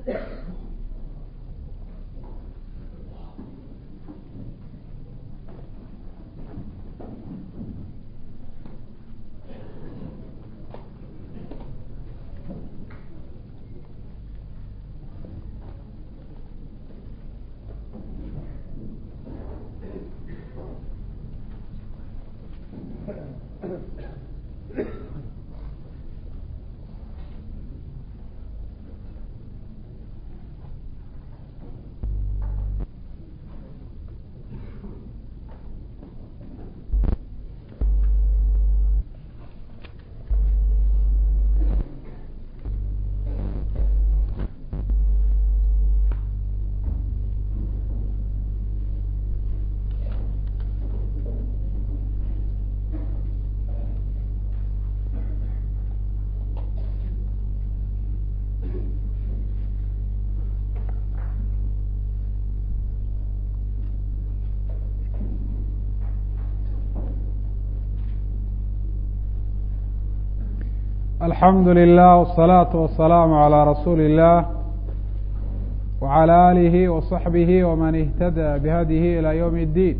alxamdu lilah wالsalaaةu wasalaamu عalى rasuuli الlah wعalى alihi waصaxbihi wman اhtadى bihadihi ilى ywm اddiin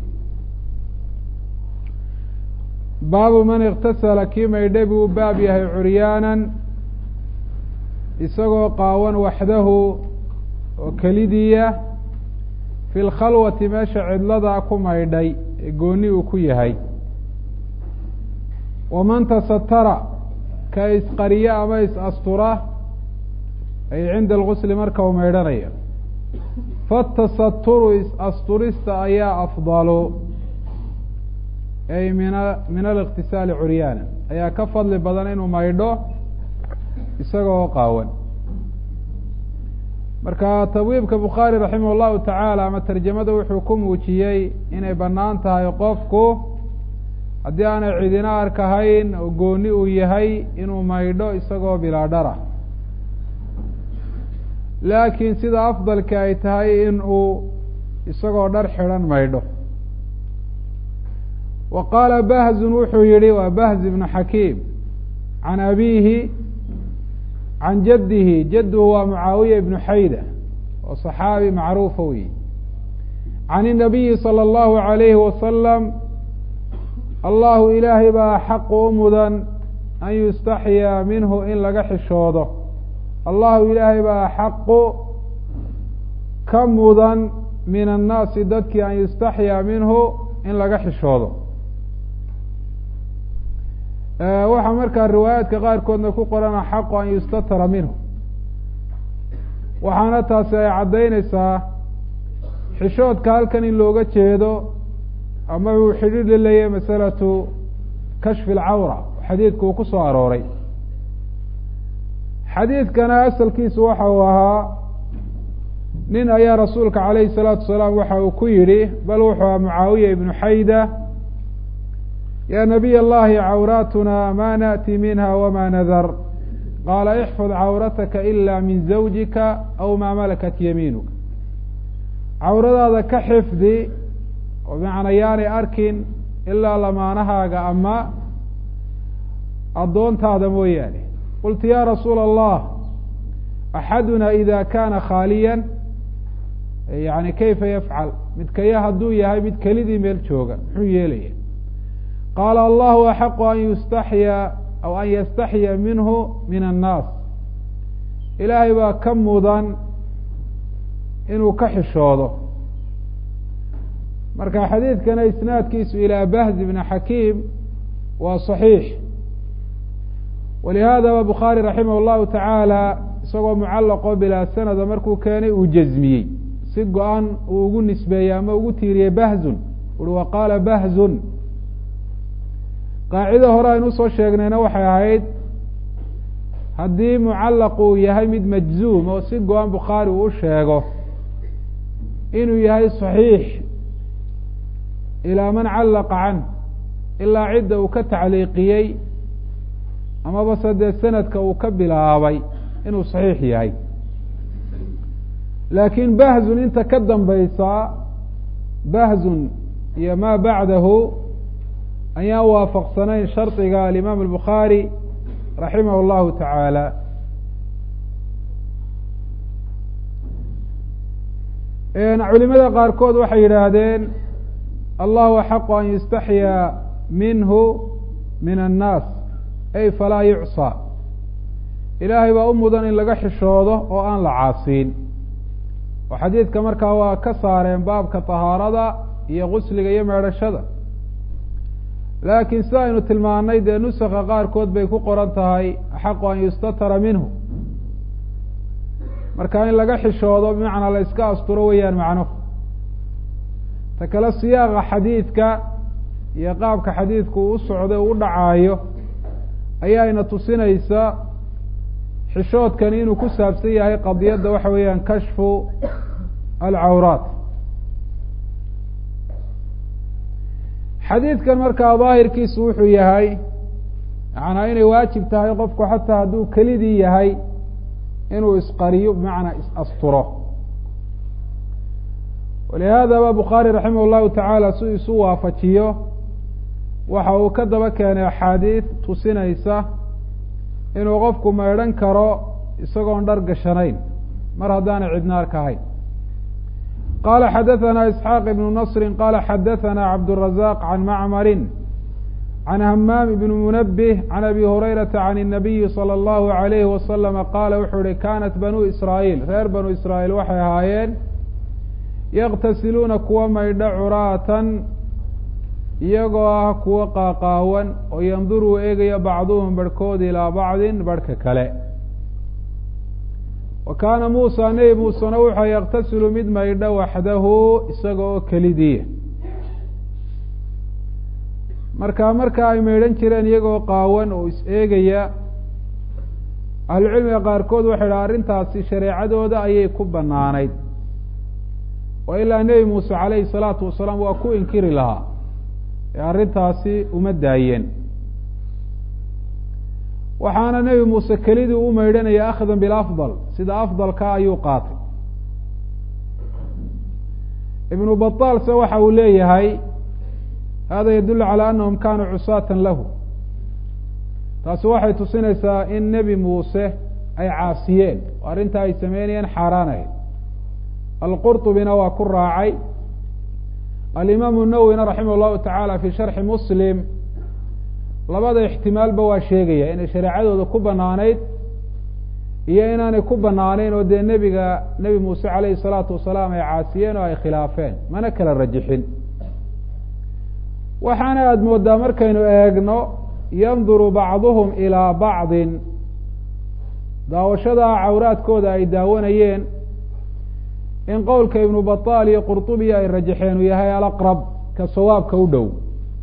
baabu man اktasala kii maydhay buu baab yahay curyaanan isagoo qaawan waxdahu oo kelidiya fi lkhalwati meesha cidlada ku maydhay ee gooni uu ku yahay waman tasatara ka isqariya ama is-astura ay cinda algusli marka uu maydhanayo fatasaturu is-asturista ayaa afdalu ay mina min aliqtisaali curyaana ayaa ka fadli badan inuu maydho isagoo qaawan marka tabwiibka bukhaari raximah llahu tacaala ama tarjamada wuxuu ku muujiyey inay bannaan tahay qofku haddii aanay cidina arkahayn oo gooni uu yahay inuu maydho isagoo bilaa dhara laakiin sida afdalka ay tahay in uu isagoo dhar xidhan maydho wa qaala bahzun wuxuu yihi waa bahz ibnu xakiim can abiihi can jaddihi jadduhu waa mucaawiya ibnu xayda oo saxaabi macruufa wey can inabiyi salى اllahu alayhi wasalam allahu ilaahay baa xaqu u mudan an yustaxyaa minhu in laga xishoodo allahu ilaahay baa xaqu ka mudan min annaasi dadkii an yustaxyaa minhu in laga xishoodo waxaa markaa riwaayaadka qaarkoodna ku qorana xaqu an yustatara minhu waxaana taasi ay caddaynaysaa xishoodka halkan in looga jeedo ama uu xidhiir la leeyahay masalatu kashfi alcawra xadiidku uu ku soo arooray xadiidkana asalkiisu waxa uu ahaa nin ayaa rasuulka calayhi salaatu wasalaam waxa uu ku yidhi bal wuxuu aha mucaawiya ibnu xayda ya nabiy allahi cawraatuna ma naأti minha wama nadar qaala ixfad cawrataka ila min zawjika aw maa malakat yamiinuka cawradaada ka xifdi oo bimacnaa yaanay arkin ilaa lamaanahaaga ama addoontaada mooyaane qultu ya rasuula allah axaduna ida kana khaaliyan yani kayfa yafcal midkaya hadduu yahay mid kelidii meel jooga muxuu yeelaya qaala allahu axaqu an yustaxya aw an yastaxya minhu min annaas ilaahay baa ka mudan inuu ka xishoodo marka xadiidkana isnaadkiisu ilaa bahz ibn xakiim waa صaxiix walihaadaba bukhaari raximah اllahu tacaala isagoo mucalaqo bilaa sanada markuu keenay uu jazmiyey si go-an uu ugu nisbeeyey ama ugu tiiriyey bahzun uri wa qaala bahzun qaacida hore aynu usoo sheegnayna waxay ahayd haddii mucalaq uu yahay mid majzuum oo si go-an bukhaari uu u sheego inuu yahay صaxiix ilaa man callaqa canh ilaa cidda uu ka tacliiqiyey amaba se dee sanadka uu ka bilaabay inuu saxiix yahay laakiin bahzun inta ka dambaysaa bahzun iyo maa bacdahu ayaan waafaqsanayn shardiga alimaam albukhaari raximah اllahu tacaala culimada qaarkood waxay yidhaahdeen allahu axaqu an yustaxyaa minhu min annaas ay falaa yucsaa ilaahay baa u mudan in laga xishoodo oo aan la caasiin oo xadiidka markaa waa ka saareen baabka tahaarada iyo gusliga iyo meedhashada laakiin sida aynu tilmaanay dee nusaka qaarkood bay ku qoran tahay axaqu an yustatara minhu marka in laga xishoodo bimacnaa la iska asturo weeyaan macnuhu ta kale siyaaqa xadiidka iyo qaabka xadiidku u socday u dhacaayo ayaayna tusinaysa xishoodkani inuu ku saabsan yahay qadiyadda waxa weeyaan kashfu alcawraat xadiidkan markaa daahirkiisu wuxuu yahay macnaa inay waajib tahay qofku xataa hadduu kelidii yahay inuu isqariyo bimacnaa is-asturo walihaadaba bukhaari raximah llahu tacaala si isu waafajiyo waxa uu ka daba keenay axaadiid tusinaysa inuu qofku maydhan karo isagoon dhar gashanayn mar haddaanay cidnaar ka ahayn qala xadaثna isxaaq ibnu nasri qala xadaثna cabdالrazaq can macmarin can hamaam ibn munabih can abi hurayrata can الnabiyi salى اllahu عalayhi wasalama qaala wuxuu ihi kanat banuu israa'iil reer banu israa'iil waxay ahaayeen yaqtasiluuna kuwa maydha curaatan iyagoo ah kuwo qaaqaawan oo yanduruu eegaya bacduhum barhkood ilaa bacdin barhka kale wa kaana muusa nebi muusena wuxuu yaqtasilu mid maydha waxdahu isaga oo kelidiya marka marka ay maydhan jireen iyagoo qaawan oo is eegaya ahlucilmiga qaarkood waxay dhaha arrintaasi shareecadooda ayay ku banaanayd oo ilaa nebi muuse calayhi salaatu wasalaam waa ku inkiri lahaa ee arrintaasi uma daayeen waxaana nebi muuse kelidii u maydhanaya akhdan bilafdal sida afdalka ayuu qaatay ibnu bataalse waxa uu leeyahay hada yadulu calى anahum kanuu cusaatan lahu taasi waxay tusinaysaa in nebi muuse ay caasiyeen oo arrintaa ay sameynayeen xaaraanayd alqurطubina waa ku raacay alimaamu nawwina raximah llahu tacaala fi sharxi muslim labada ixtimaalba waa sheegaya inay shareecadooda ku banaanayd iyo inaanay ku banaaneyn oo dee nebiga nebi muuse calayhi salaatu wasalaam ay caasiyeen oo ay khilaafeen mana kala rajixin waxaana aada moodaa markaynu eegno yanduru bacduhum ilaa bacdin daawashadaa cawraadkooda ay daawanayeen in qowlka ibnu bataal iyo qurطubiya ay rajaxeen uu yahay alaqrab ka sawaabka u dhow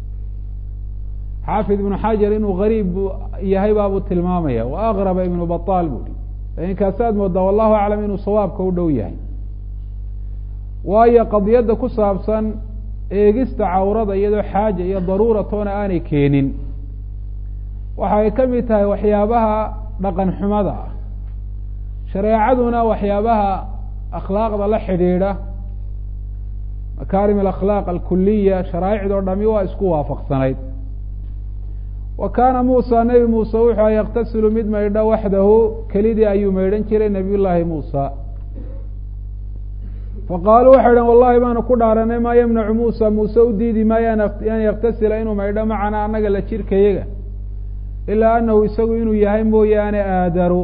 xaafid ibnu xajar inuu gariib yahay baabuu tilmaamaya wa aqraba ibnu bataal bui lakin kaasaad moodaa wallahu aclam inuu sawaabka u dhow yahay waayo qadiyadda ku saabsan eegista cawrada iyadoo xaaja iyo daruura toona aanay keenin waxa ay ka mid tahay waxyaabaha dhaqan xumada ah shareecaduna waxyaabaha akhlaaqda la xidhiidha makaarim alakhlaaq alkuliya sharaa'icdoo dhami waa isku waafaqsanayd wa kaana muusa nebi muuse wuxuu yaqtasilu mid maydha waxdahu kelidii ayuu maydhan jiray nabiy llaahi muusa faqaaluu waxay dhan wallahi baanu ku dhaaranay maa yamnacu muusa muuse u diidi maayo an yaktasila inuu maydho macana annaga la jirkayaga ilaa anahu isagu inuu yahay mooyaane aadaru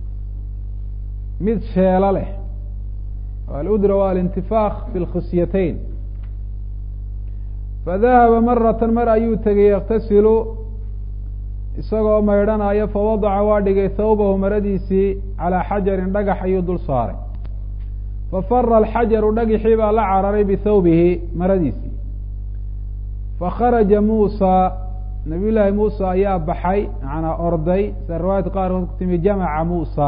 mid sheelo leh aludra waa alintifaaq fi lkhisyatayn fadahaba maratan mar ayuu tegay yaktasilu isagoo maydhanayo fawadaca waa dhigay thawbahu maradiisii calaa xajarin dhagax ayuu dul saaray fafara alxajaru dhagixii baa la cararay bithawbihi maradiisii fakharaja muusa nabiy llaahi muusa ayaa baxay macnaa orday sida riwaayadka qaarkood ku timi jamaca muusa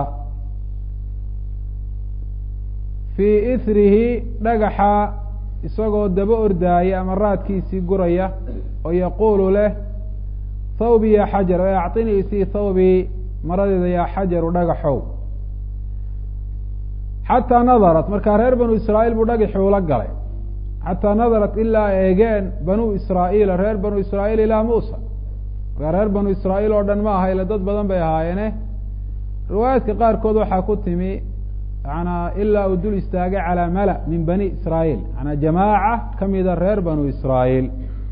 fii ithrihi dhagaxa isagoo daba ordaaya ama raadkiisii guraya oo yaquulu leh thawbi ya xajar e acطinii isii thawbii maradeeda yaa xajaru dhagaxow xataa nadarat markaa reer banu israa'iil buu dhagaxii ula galay xataa nadarat ilaa eegeen banuu israa'iila reer banu israa'iil ilaa muusa markaa reer banu israa'iil oo dhan ma aha ile dad badan bay ahaayeene riwaayaadka qaarkood waxaa ku timi manaa ilaa uu dul istaagay calaa mala min bani israa'iil manaa jamaaca kamida reer banu israa'iil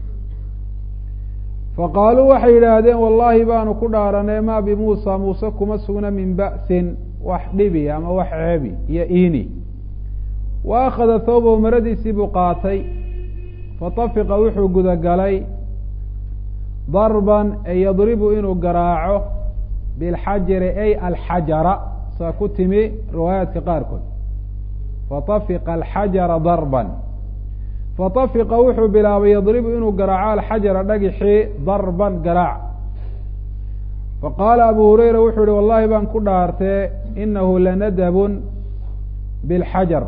faqaaluu waxay yidhaahdeen wallaahi baanu ku dhaaranay ma bimuusa muuse kuma sugna min ba'sin wax dhibi ama wax ceebi iyo iini wa akhada thawbahu maradiisii buu qaatay fatafiqa wuxuu gudagalay darban ee yadribu inuu garaaco bilxajari ay alxajara saa ku timi riwaayaadka qaarkood fatafiqa alxajara darban fatafiqa wuxuu bilaabay yadribu inuu garaaco alxajara dhagixii darban garaac faqaala abu hurayra wuxuu yihi wallahi baan ku dhaartee inahu lanadabun bilxajar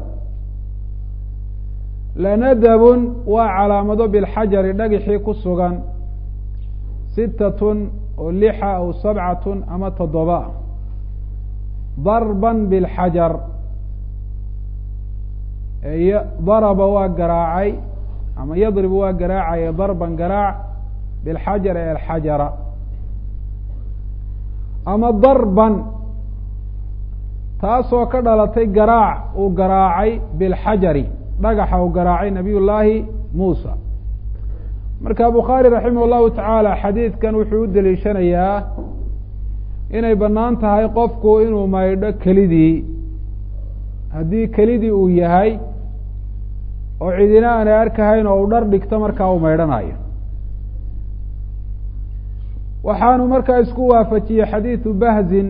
lanadabun waa calaamado bilxajari dhagixii ku sugan sitatun oo lixa aw sabcatun ama toddoba darban bilxajar daraba waa garaacay ama yadribu waa garaacaya darban garaac bilxajar ee alxajara ama darban taasoo ka dhalatay garaac uu garaacay bilxajari dhagaxa uu garaacay nabiy llaahi muusa marka bukhaari raximah llahu tacaala xadiidkan wuxuu u deliishanayaa inay bannaan tahay qofku inuu maydho kelidii haddii kelidii uu yahay oo cidina aanay arkahayn oo uu dhar dhigto markaa uu maydhanayo waxaanu markaa isku waafajiyey xadiidu bahzin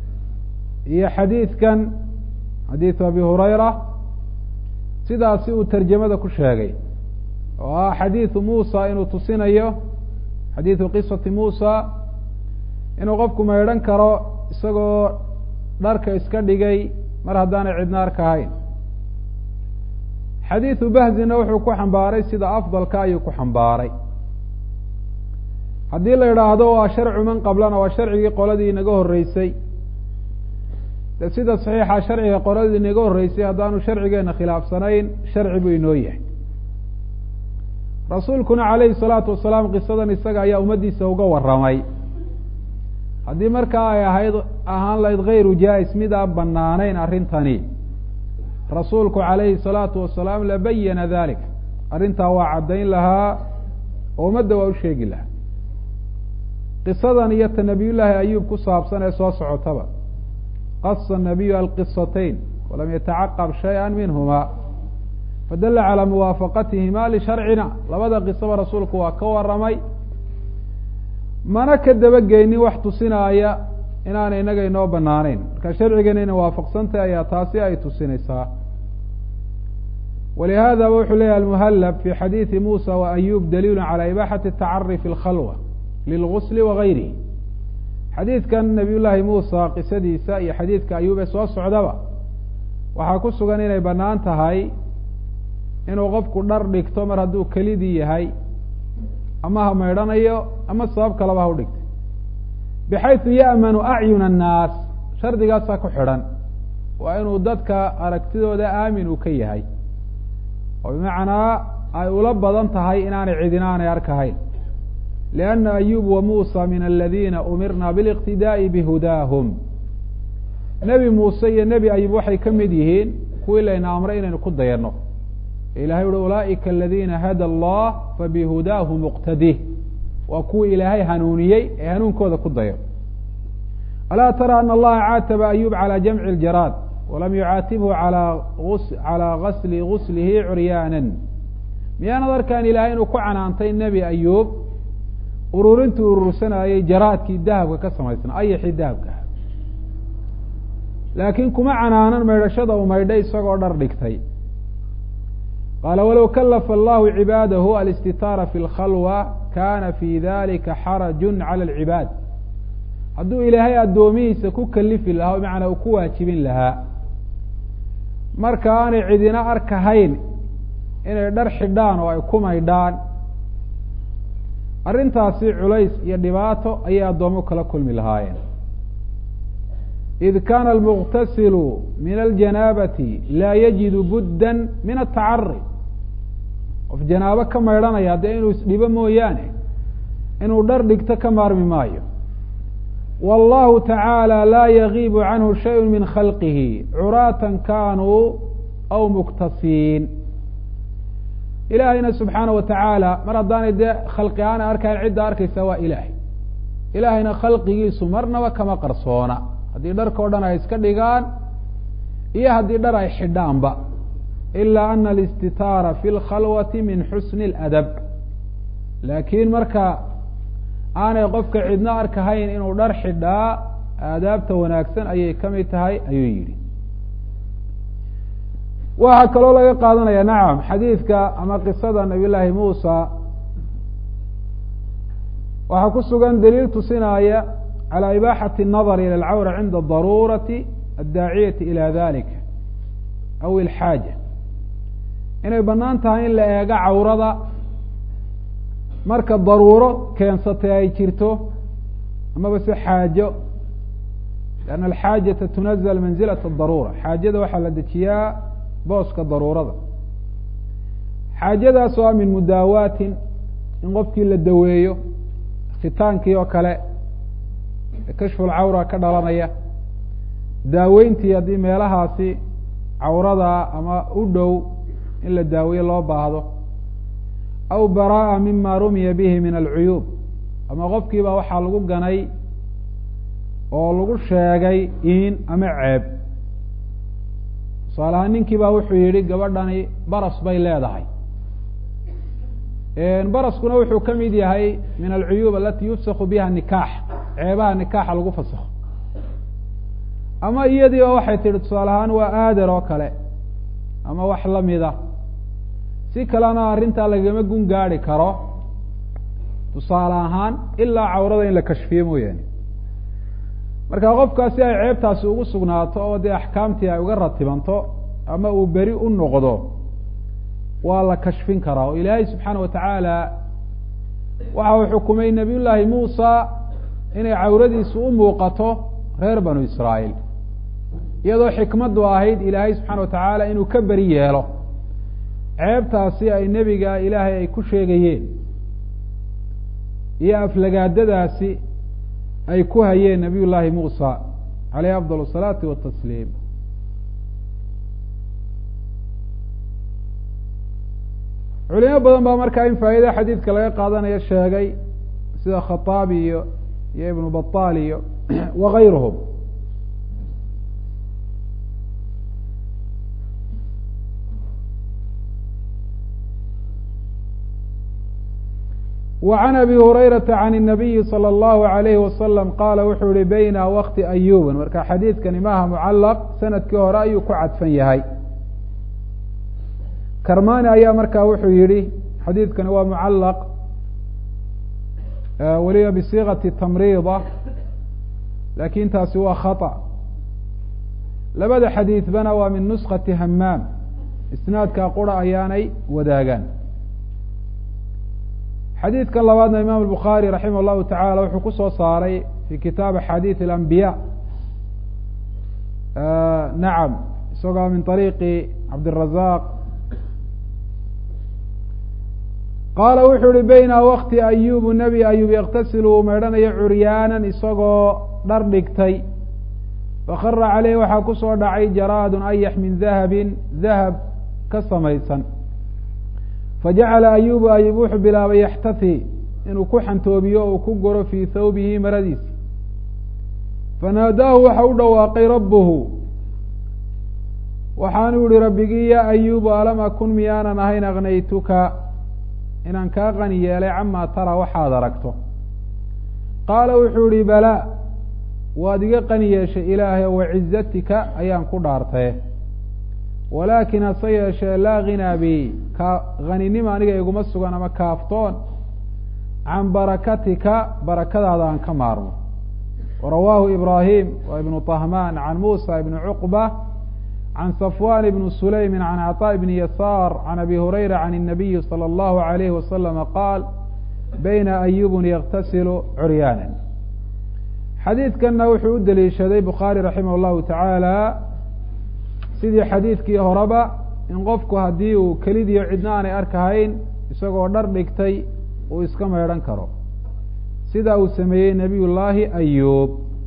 iyo xadiidkan xadiidu abi hurayra sidaasi uu tarjamada ku sheegay oo ah xadiidu muusa inuu tusinayo xadiidu qisati muusa inuu qofku maydhan karo isagoo dharka iska dhigay mar haddaanay cidna arkahayn xadiidu bahzina wuxuu ku xambaaray sida afdalka ayuu ku xambaaray haddii la idhaahdo waa sharcu man qablana waa sharcigii qoladii inaga horreysay de sida saxiixa sharciga qoladii inaga horreysay haddaanu sharcigeena khilaafsanayn sharci buu inoo yahay rasuulkuna calayhi salaatu wasalaam qisadan isaga ayaa ummaddiisa uga warramay haddii markaa ay ahayd ahaan lahayd hayru jaa-is mid aan banaanayn arrintani rasuulku calayhi salaatu wasalaam labayana dalik arrintaa waa caddayn lahaa oo ummadda waa u sheegi lahaa qisadan iyo ta nabiyullaahi ayuub ku saabsan ee soo socotaba qasa nabiyu alqisatayn walam yatacaqab shaya minhuma fadala calaa muwaafaqatihima lisharcina labada qisaba rasuulku waa ka waramay mana ka dabageynin wax tusinaaya inaanay inaga inoo banaaneyn marka sharcigeena ina waafaqsantahy ayaa taasi ay tusinaysaa walihadaba wuxuu leyahy almuhallab fi xadiidi musa wa ayub daliilu calى ibaxati atacari fi lkhalwa lilgusli wagayrihi xadiidkan nabiy llaahi muusa qisadiisa iyo xadiidka ayuub ee soo socdaba waxaa ku sugan inay banaan tahay inuu qofku dhar dhigto mar hadduu kelidii yahay ama ha maydhanayo ama sabab kaleba ha u dhigtay bixaysu ya'manu acyuna annaas shardigaasaa ku xidhan waa inuu dadka aragtidooda aamin uu ka yahay oo bimacnaa ay ula badan tahay inaanay cidina aanay arkahayn lianna ayub wa muusa min aladiina umirna biliqtidaa'i bihudaahum nebi muuse iyo nebi ayub waxay ka mid yihiin kuwii layna amray inaynu ku dayanno ilahay uhi ulaa'ika aladiina hada allah fabihudaahu muqtadih waa kuwii ilaahay hanuuniyey ee hanuunkooda ku dayo alaa tara ana allaha caataba ayub calى jamci اljaraad walam yucaatibhu calى gasli guslihi curyaanan miyaanad arkaan ilahay inuu ku canaantay nebi ayuub ururintuu urursanayey jaraadkii dahabka ka samaysna ayaxii dahabka laakiin kuma canaanan maydhashada uu maydhay isagoo dhar dhigtay qaala walow kalafa allahu cibaadahu alistitaara fi lkhalwa kana fi dalika xaraju cala alcibaad hadduu ilaahay addoomihiisa ku kalifi lahaa o bimacnaa uu ku waajibin lahaa marka aanay cidina arkahayn inay dhar xidhaan oo ay ku maydhaan arrintaasi culays iyo dhibaato ayay addoomo kala kulmi lahaayeen id kana almuqtasilu min aljanaabati laa yajidu budda min atacari qof janaabo ka maydhanaya dee inuu isdhibo mooyaane inuu dhar dhigto ka maarmi maayo wallahu tacaala laa yagiibu canhu shayu min khalqihi curaatan kanuu aw muktasiin ilaahayna subxaana wa tacaala mar haddaanay dee khalqi aana arkayn cidda arkaysa waa ilaahay ilaahayna khalqigiisu marnaba kama qarsoona haddii dharka o dhan ay iska dhigaan iyo haddii dhar ay xidhaanba ilaa ana alistitaara fi lkhalwati min xusni اladab laakiin marka aanay qofka cidno arkahayn inuu dhar xidhaa aadaabta wanaagsan ayay ka mid tahay ayuu yidhi waxaa kaloo laga qaadanaya nacam xadiidka ama qisada nabiy llaahi muusa waxaa ku sugan daliil tusinaya calى ibaaxati الnadr ilى اlcawra cinda daruurati addaaciyati ilى dalika aw ilxaaja inay banaan tahay in la eego cawrada marka daruuro keensatay ay jirto amaba se xaajo lianna alxaajata tunazl manzilat daruura xaajada waxaa la dejiyaa booska daruurada xaajadaas oo a min mudaawaatin in qofkii la daweeyo khitaankii oo kale kashfulcawra ka dhalanaya daaweyntii haddii meelahaasi cawrada ama u dhow in la daaweeye loo baahdo aw baraa'a mima rumiya bihi min alcuyuub ama qofkiiba waxaa lagu ganay oo lagu sheegay in ama ceeb tusaale ahaan ninkii baa wuxuu yihi gabadhani baras bay leedahay baraskuna wuxuu ka mid yahay min alcuyuub alati yufsaku biha nikaax ceebaha nikaaxa lagu fasakho ama iyadiiba waxay tihi tusaale ahaan waa aadar oo kale ama wax lamida si kalena arrintaa lagama gun gaadi karo tusaale ahaan ilaa cawrada in la kashfiye mooyaane marka qofkaas si ay ceebtaasi ugu sugnaato oo dee axkaamtii ay uga ratibanto ama uu beri u noqdo waa la kashfin karaa oo ilaahay subxaana wa tacaala waxa uu xukumay nabiy llaahi muusa inay cawradiisu u muuqato reer banu israa'iil iyadoo xikmaddu ahayd ilaahay subxaana wa tacaala inuu ka beri yeelo ceebtaasi ay nebiga ilaahay ay ku sheegayeen iyo aflagaadadaasi ay ku hayeen nabiy llaahi muusa caleyhi afdal asalaati watasliim culimo badan baa markaa in faa'ida xadiidka laga qaadanayo sheegay sida khataabi iyo iyo ibnu baطaal iyo wagayruhum وعn abi hurayraةa عan الnabiyi slى الlahu عalayhi wasalam qaala wuxuu yihi bayna wkti ayuban marka xadiidkani maaha mucalaq sanadkii hore ayuu ku cadfan yahay karmani ayaa markaa wuxuu yihi xadiidkani waa mucalaq weliba bisiigati tamriida lakin taasi waa khaطأ labada xadiidbana waa min nuskati hamaam isnaadka qura ayaanay wadaagaan xadiidkan labaadna imaam الbukhaarي raximah الlahu taعala wuxuu ku soo saaray fi kitaab axaadiiث الأnbiya nacam isagoo min طariiqi cabdiلrazaq qaala wuxuu uhi bayna wakti ayubu nebi ayub yaktasil uu meydhanayo curyaanan isagoo dhar dhigtay fakara caleyh waxaa kusoo dhacay jaraadun ayax min dahabin dahab ka samaysan fajacala ayubu ayub wuxuu bilaabay yaxtahi inuu ku xantoobiyo o uu ku goro fii thawbihi maradiisi fanaadaahu waxa u dhawaaqay rabbuhu waxaanu yihi rabbigii ya ayubu alam akun miyaanan ahayn aknaytuka inaan kaa qani yeelay camaa tara waxaad aragto qaala wuxuu yihi balaa waad iga qani yeeshay ilaahay o wacizatika ayaan ku dhaartaye walaakin hase yeeshee laa ghinaa bi ka haninima aniga iguma sugan ama kaaftoon can barakatika barakadaada aan ka maarmo warawaahu ibraahim wa ibnu طahmaan can muusa ibni cuqba can safwan ibni sulaymi can caطاء ibni yasaar can abi hurayra can الnabiyi salى اllahu عalayhi wasalama qaal bayna ayubun yaktasilu curyaana xadiidkanna wuxuu u deliishaday bukhaari raximah اllahu tacaala sidii xadiidkii horeba in qofku haddii uu kelidiyo cidna aanay arkahayn isagoo dhar dhigtay uu iska meydhan karo sida uu sameeyey nebiy llaahi ayub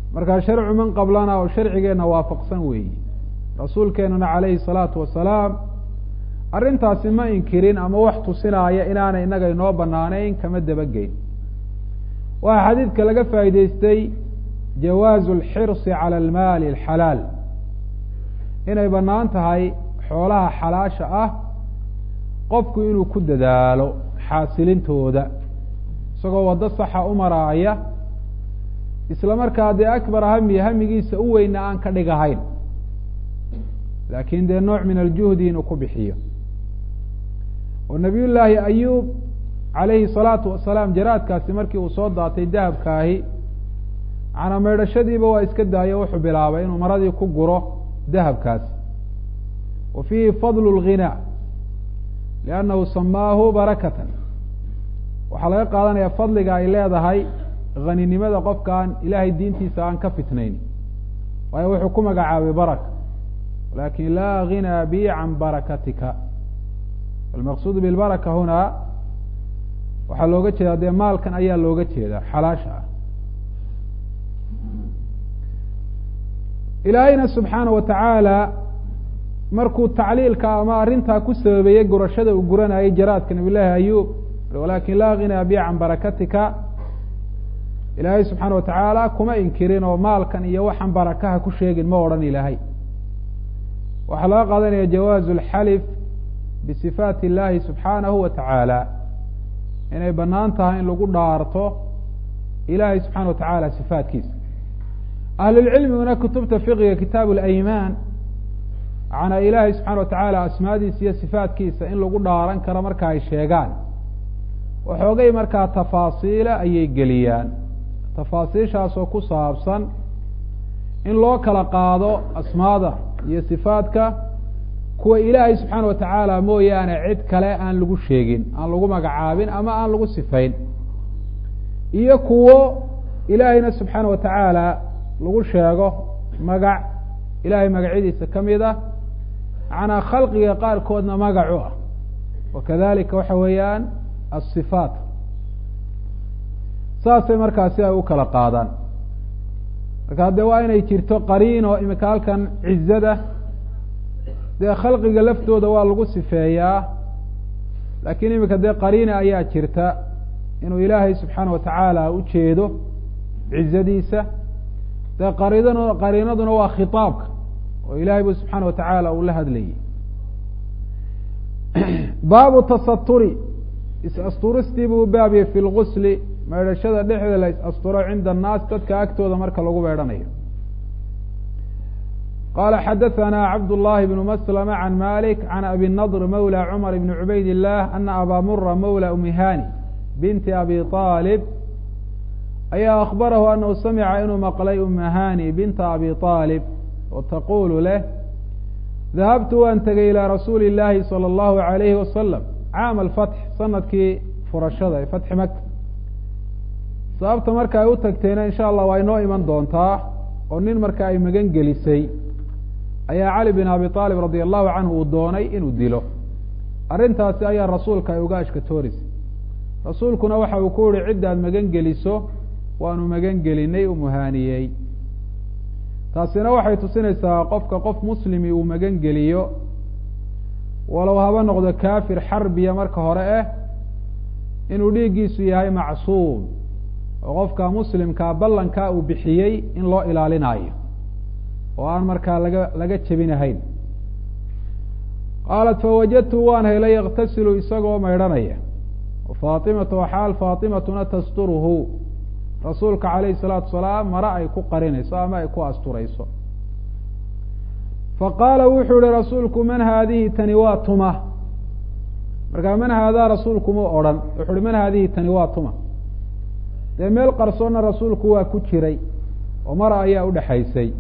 markaa sharcu man qablana oo sharcigeenna waafaqsan weeyi rasuulkeenana calayhi salaatu wasalaam arrintaasi ma inkirin ama wax tusinaaya inaanay innaga inoo banaanayn kama dabageyn waxaa xadiidka laga faa'iideystay jawaazu alxirsi cala almaali alxalaal inay bannaan tahay xoolaha xalaasha ah qofku inuu ku dadaalo xaasilintooda isagoo waddo saxa u maraaya isla markaa dee akbar hami hamigiisa u weyna aan ka dhigahayn laakiin dee nooc min aljuhdi inuu ku bixiyo oo nabiy llaahi ayuub calayhi salaatu wasalaam jaraadkaasi markii uu soo daatay dahabkaahi macnaa meydhashadiiba waa iska daayo wuxuu bilaabay inuu maradii ku guro dahabkaasi wa fiihi fadlu lghinaa liannahu samaahu barakatan waxaa laga qaadanaya fadliga ay leedahay haninimada qofka aan ilaahay diintiisa aan ka fitnayn waayo wuxuu ku magacaabay baraka lakin laa ghinaa bi can barakatika almaqsuud bilbaraka hunaa waxaa looga jeedaa dee maalkan ayaa looga jeedaa xalaasha ah ilaahayna subxaana wa tacaala markuu tacliilka ama arrintaa ku sababeeyey gurashada uu guranayay jaraadka nabiy llaahi ayuub walakin laa ghinaa bi can barakatika ilaahay subxaana wa tacaala kuma inkirin oo maalkan iyo waxaan barakaha ku sheegin ma odhan ilaahay waxaa laga qaadanaya jawaazu alxalif bisifaati illahi subxaanahu wa tacaala inay bannaan tahay in lagu dhaarto ilaahay subxana wa tacaala sifaatkiisa ahlulcilmiguna kutubta fiqiga kitaabu alaymaan macnaa ilaahay subxana wa tacaala asmaadiisa iyo sifaatkiisa in lagu dhaaran karo marka ay sheegaan waxoogay markaa tafaasiila ayay geliyaan tafaasiishaasoo ku saabsan in loo kala qaado asmaada iyo sifaadka kuwa ilaahay subxaana wa tacaala mooyaane cid kale aan lagu sheegin aan lagu magacaabin ama aan lagu sifayn iyo kuwo ilaahayna subxaana wa tacaala lagu sheego magac ilaahay magacyadiisa ka mid ah macnaa khalqiga qaarkoodna magacu ah wakadalika waxa weeyaan asifaat saasay markaasi ay u kala qaadaan marka dee waa inay jirto qariino imika halkan cizada dee khalqiga laftooda waa lagu sifeeyaa laakiin imika dee qariina ayaa jirta inuu ilaahay subxaana wa tacaala ujeedo cizadiisa dee qaridn qariinaduna waa khitaabka oo ilahay bu subxaana wa tacaala uu la hadlayay baabu tasaturi is-asturistii buu baabiyey fi lgusli meydhashada dhexda la is-asturo cinda annaas dadka agtooda marka lagu meedhanayo qala xadaثna cabd الlahi bn mslma can malik can abi nadr mawlى cmar bn cubayd الlah ana aba mura mawlى umihani binti abi طalib ayaa akbarahu anahu samica inuu maqlay umahani binta abi طalib oo taqulu leh dahabtu waan tegay ilى rasuuli اllahi salى اllahu عalayhi wasalam caam alfatx sanadkii furashada ee fatxi maka sababta marka ay u tagteena insha allah waa inoo iman doontaa oo nin marka ay magan gelisay ayaa cali bin abi aalib radia allahu canhu uu doonay inuu dilo arrintaasi ayaa rasuulka ay uga ashkatoorisay rasuulkuna waxa uu ku yihi ciddaad magan geliso waanu magan gelinay u muhaaniyey taasina waxay tusinaysaa qofka qof muslimi uu magan geliyo walow haba noqdo kafir xarbiya marka hore ah inuu dhiiggiisu yahay macsuum oo qofka muslimkaa ballankaa uu bixiyey in loo ilaalinayo oo aan markaa laga laga jebinahayn qaalat fawajadtu waan helay yaktasilu isagoo maydhanaya faatimatu xaal faatimatuna tasturuhu rasuulka calayhi salaatu wasalaam mare ay ku qarinayso ama ay ku asturayso faqaala wuxuu yihi rasuulku man haadihi tani waa tuma markaa man haadaa rasuulku mu odhan wuxu uhi man haadihi tani waa tuma dee meel qarsoonna rasuulku waa ku jiray oo mara ayaa udhexaysay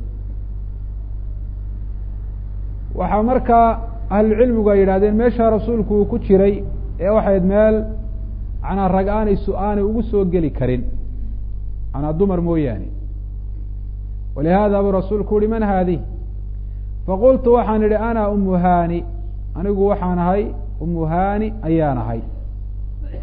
waxaa markaa ahlucilmigu ay yidhahdeen meeshaa rasuulku uu ku jiray ee waxayd meel manaa rag aanay su aanay ugu soo geli karin manaa dumar mooyaane walihaada buu rasuulku uhi man haadihi faqultu waxaan idhi ana umu hani anigu waxaan ahay umu hani ayaan ahay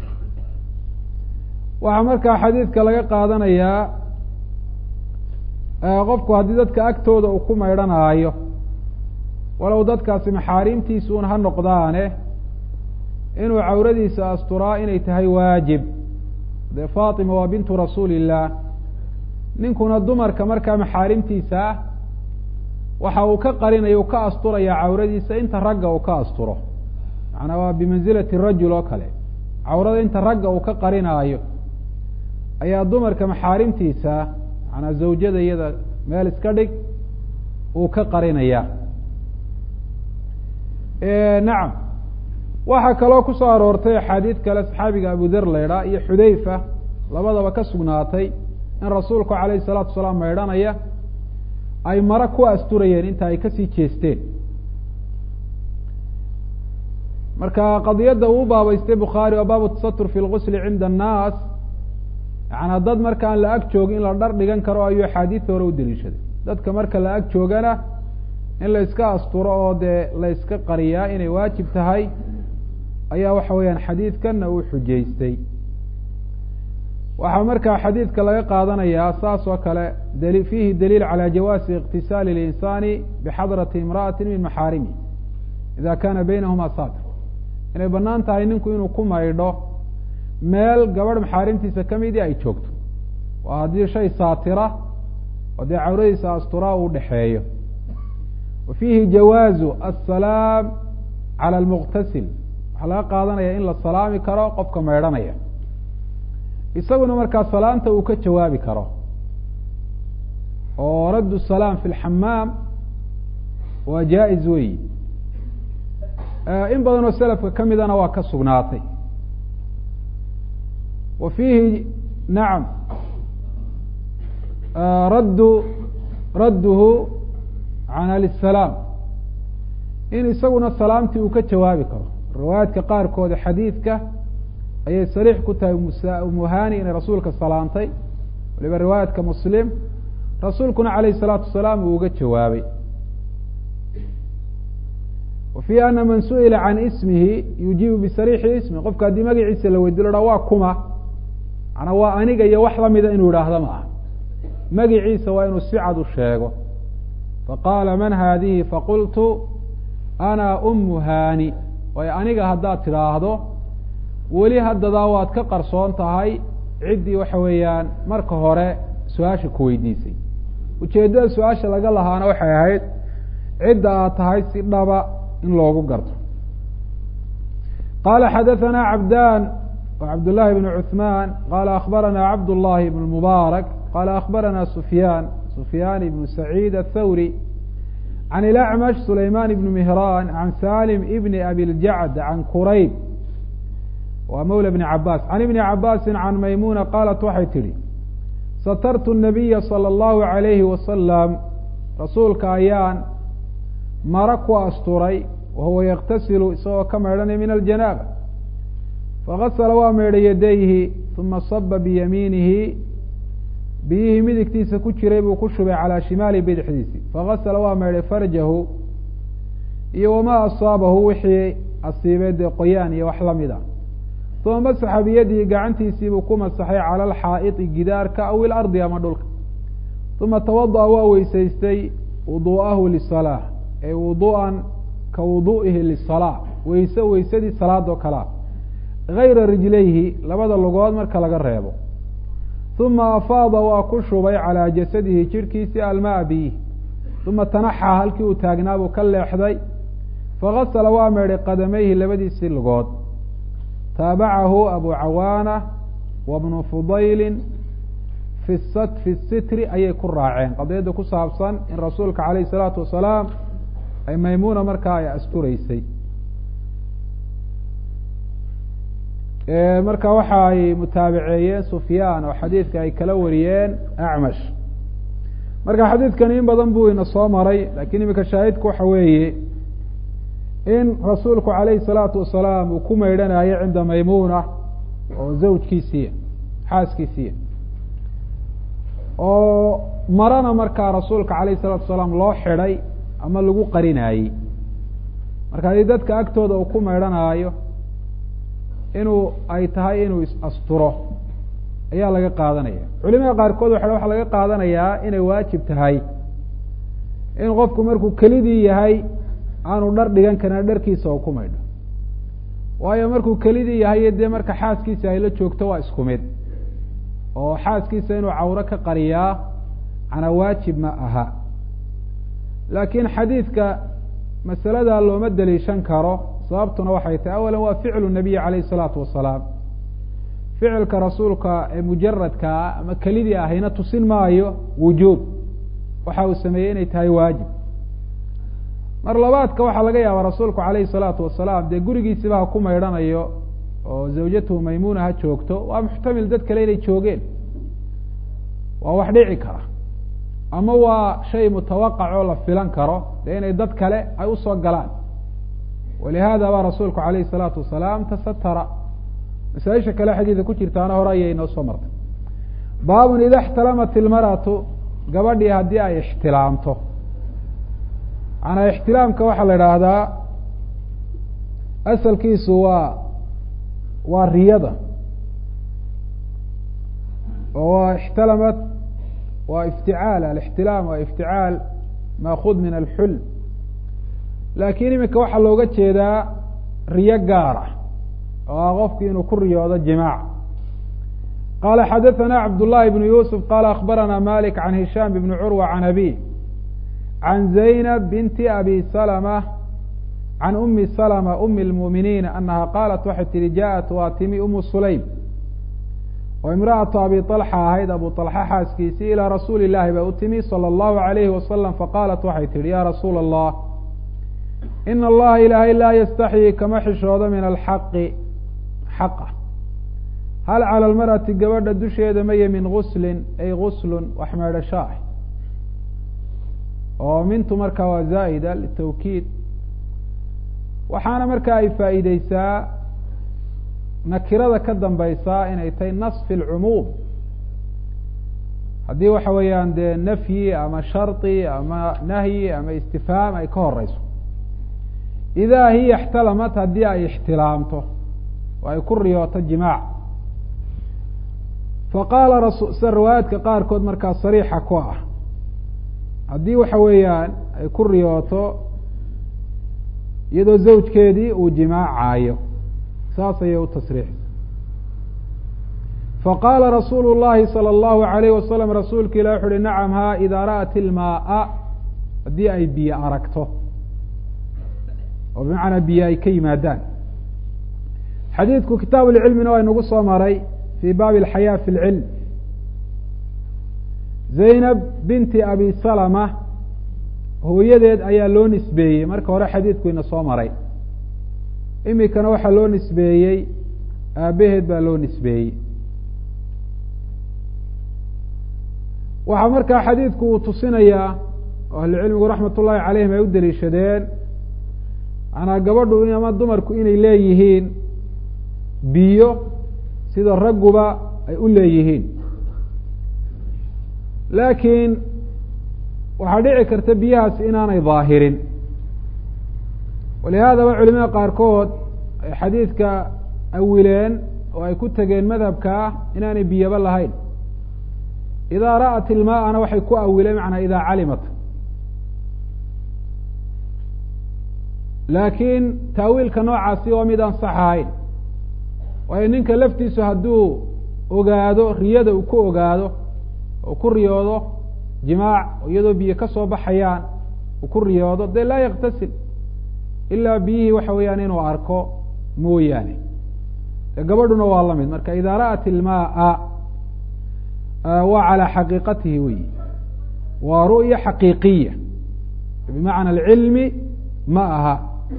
waxaa markaa xadiidka laga qaadanayaa qofku haddii dadka agtooda uu ku maydhanaayo walow dadkaasi maxaarimtiisuun ha noqdaane inuu cawradiisa asturaa inay tahay waajib dee fatima waa bintu rasuuli illaah ninkuna dumarka markaa maxaarimtiisa ah waxa uu ka qarinaya uu ka asturaya cawradiisa inta ragga uu ka asturo macnaa waa bimansilati rajul oo kale cawrada inta ragga uu ka qarinaayo ayaa dumarka maxaarimtiisa manaa zawjada iyada meel iska dhig uu ka qarinaya nacam waxaa kaloo ku soo aroortay axaadiid kale saxaabiga abu der laydhaa iyo xudayfa labadaba ka sugnaatay in rasuulku calayhi salaatu wasalaam maydhanaya ay mara ku asturayeen inta ay kasii jeesteen marka qadiyadda uu baabaystay bukhaari waa baabu tasatur fi lgusli cinda annaas yaana dad markaan la ag joogin in la dhar dhigan karo ayuu axaadiidta hore u daliishaday dadka marka la ag joogana in la iska asturo oo dee la iska qariyaa inay waajib tahay ayaa waxa weeyaan xadiidkanna uu xujaystay waxaa markaa xadiidka laga qaadanayaa saas oo kale dali fiihi daliil calى jawaasi اktisaali اlinsaani bixadrati imra'ati min maxaarimi ida kana baynahuma satir inay banaan tahay ninku inuu ku maydho meel gabadh maxaarimtiisa kamidii ay joogto waa haddii shay saatira oo dee cawradiisa asturaa uu dhexeeyo wa fiihi jawaazu asalaam calى lmuqtasil waxaa laga qaadanaya in la salaami karo qofka maydhanaya isaguna markaa salaanta uu ka jawaabi karo oo raddu salaam fi lxamaam waa jaa-iz weyi in badan oo selafka ka midana waa ka sugnaatay wa fiihi nacam raddu radduhu can alisalaam in isaguna salaamtii uu ka jawaabi karo riwaayaadka qaarkooda xadiidka ayay sariix ku tahay muhani inay rasuulka salaantay waliba riwaayadka muslim rasuulkuna calayh salaatu wasalaam uu uga jawaabay wa fiihi ana man su'ila can ismihi yujiibu bisariixi ismi qofka haddii magaciisa la weydiyo la waa kuma manaa waa aniga iyo wax lamida inuu idhaahdo ma aha magiciisa waa inuu si cad u sheego faqaala man haadihi faqultu ana umu hani waayo aniga haddaad tidhaahdo weli haddadaa waad ka qarsoon tahay ciddii waxa weeyaan marka hore su-aasha ku weydiisay ujeeddada su-aasha laga lahaana waxay ahayd cidda aad tahay si dhaba in loogu garto qala xadaثana cabdan cabd llahi bn cuثman qala akbarana cabd llahi bn mubaarak qala akbarana sufyaan sufyaan ibn saciid athawri can ilacmash sulayman ibn mihran can salim ibn abi ljacd can kurayb waa mawla bni cabaas can ibni cabaasi can maymuna qaalat waxay tidhi satartu nabiya salى اllahu alayhi wasalam rasuulka ayaan mara ku asturay wahuwa yaktasilu isagoo ka maydhanay min aljanaaba fagasla waa maydhay yadayhi uma saba biyamiinihi biyihii midigtiisa ku jiray buu ku shubay calaa shimaali bidixdiisi fagasla waa maydhay farjahu iyo wamaa asaabahu wixii asiibay dee qoyaan iyo wax lamid a uma masaxa biyadihi gacantiisiibuu ku masaxay cala alxaa'idi gidaarka aw ilardi ama dhulka uma tawada'a waa weysaystay wudu'ahu lisalaa ay wudu'an ka wudu'ihi lisalaa weyse weysadii salaadoo kalea gayra rijlayhi labada lugood marka laga reebo uma afaada waa ku shubay calaa jasadihi jidhkiisii almaa biyihi uma tanaxaa halkii uu taagnaabuu ka leexday fagasala waa meedhay qadamayhi labadiisii lugood taabacahu abu cawaana wa bnu fudayli fi fi sitri ayay ku raaceen qadiyadda ku saabsan in rasuulka calayh isalaatu wasalaam ay maymuuna markaa ay asturaysay marka waxa ay mutaabaceeyeen sufyaan oo xadiidka ay kala wariyeen acmash marka xadiidkani in badan buu ina soo maray lakiin imika shaahidku waxa weeye in rasuulku calayhi salaatu wasalaam uu ku maydhanayo cinda maymuna oo zawjkiisiiya xaaskiisiiya oo marana markaa rasuulka calayhi salaatu wasalaam loo xidhay ama lagu qarinaayey marka haddii dadka agtooda uu ku maydhanaayo inuu ay tahay inuu is-asturo ayaa laga qaadanaya culimada qaarkood waxa waxaa laga qaadanayaa inay waajib tahay in qofku markuu kelidii yahay aanu dhar dhigan karin dharkiisa oo ku maydho waayo markuu kelidii yahay dee marka xaaskiisa ay la joogto waa isku mid oo xaaskiisa inuu cawro ka qariyaa cana waajib ma aha laakiin xadiidka masalada looma daliishan karo sababtuna waxay tahay awalan waa ficlu nabiyi calayh isalaatu wasalaam ficilka rasuulka ee mujaradkaa ama kelidii ahayna tusin maayo wujuub waxa uu sameeyey inay tahay waajib mar labaadka waxaa laga yaabaa rasuulku calayhi salaatu wasalaam dee gurigiisiba ha ku maydhanayo oo zawjatuhu maymuna ha joogto waa muxtamil dad kale inay joogeen waa wax dhici kara ama waa shay mutawaqac oo la filan karo dee inay dad kale ay usoo galaan walihada baa rasuulku calayhi salaatu wasalaam tasatara masaaisha kale xadiida ku jirtaana hore ayay inoo soo martay baabun ida ixtalamat ilmaratu gabadhii haddii ay ixtilaamto manaa ixtilaamka waxaa la idhaahdaa asalkiisu waa waa riyada oo waa ixtalamat waa ifticaal alixtilaam waa ifticaal maakud min alxulm laakiin iminka waxaa looga jeedaa riyo gaar ah oo ah qofku inuu ku riyoodo jimaac qala xadaثana cabd الlahi بn yusuf qala akbarana malik can hishaam bn curwa can abi can zaynab binti abi salmة can umi salmة umi اlmuuminiin anaha qaalat waxay tihi jaءat waa timi umu sulaym oo imra'atu abi طalxa ahayd abu طalxa xaaskiisii ilaa rasuuli اlahi ba u timi salى اllahu عalayhi wasalam faqaalat waxay tihi ya rasuula الlah ina allaha ilaahay laa yastaxyi kama xishoodo min alxaqi xaqa hal cala almar'ati gabadha dusheeda maye min guslin ay guslun wax meedhasho ah oo mintu markaa waa zaa'ida litawkiid waxaana markaa ay faa'iideysaa nakirada ka dambaysaa inay tahay nasfi alcumuum haddii waxa weeyaan dee nafyi ama shardi ama nahyi ama istifhaam ay ka horeyso idaa hiya ixtalamat haddii ay ixtilaamto oo ay ku riyooto jimaac faqaala rasu sida riwaayaadka qaarkood markaa sariixa ku ah haddii waxa weeyaan ay ku riyooto iyadoo zawjkeedii uu jimaacaayo saas ayay u tasriixisa faqaala rasuulu llahi salى اllahu alayh wasalam rasuulka ilah wuxu uhi nacam ha idaa ra'at ilmaaa haddii ay biyo aragto oo bimacnaa biyo ay ka yimaadaan xadiidku kitaab lcilmina waa inagu soo maray fi baabi alxayaa fi lcilm zaynab binti abi salama hooyadeed ayaa loo nisbeeyey marka hore xadiidku ina soo maray imikana waxaa loo nisbeeyey aabaheed baa loo nisbeeyey waxaa markaa xadiidku uu tusinayaa oo ahlucilmigu raxmat ullahi calayhim ay u daliishadeen manaa gabadhu ama dumarku inay leeyihiin biyo sida ragguba ay u leeyihiin laakiin waxaa dhici karta biyahaas inaanay daahirin walihaadaba culimada qaarkood ay xadiidka awileen oo ay ku tegeen madhabka ah inaanay biyaba lahayn idaa ra'at ilmaa'ana waxay ku awileen macnaa idaa calimat laakiin taawiilka noocaasi waa mid aan sax ahayn waayo ninka laftiisu hadduu ogaado riyada uu ku ogaado oo ku riyoodo jimaac iyadoo biyo ka soo baxayaan uu ku riyoodo dee laa yaktasil ilaa biyihii waxa weeyaan inuu arko mooyaane de gabadhuna waa la mid marka idaa ra'at ilmaaa waa calaa xaqiiqatihi weyi waa ru'ya xaqiiqiya bimacna alcilmi ma aha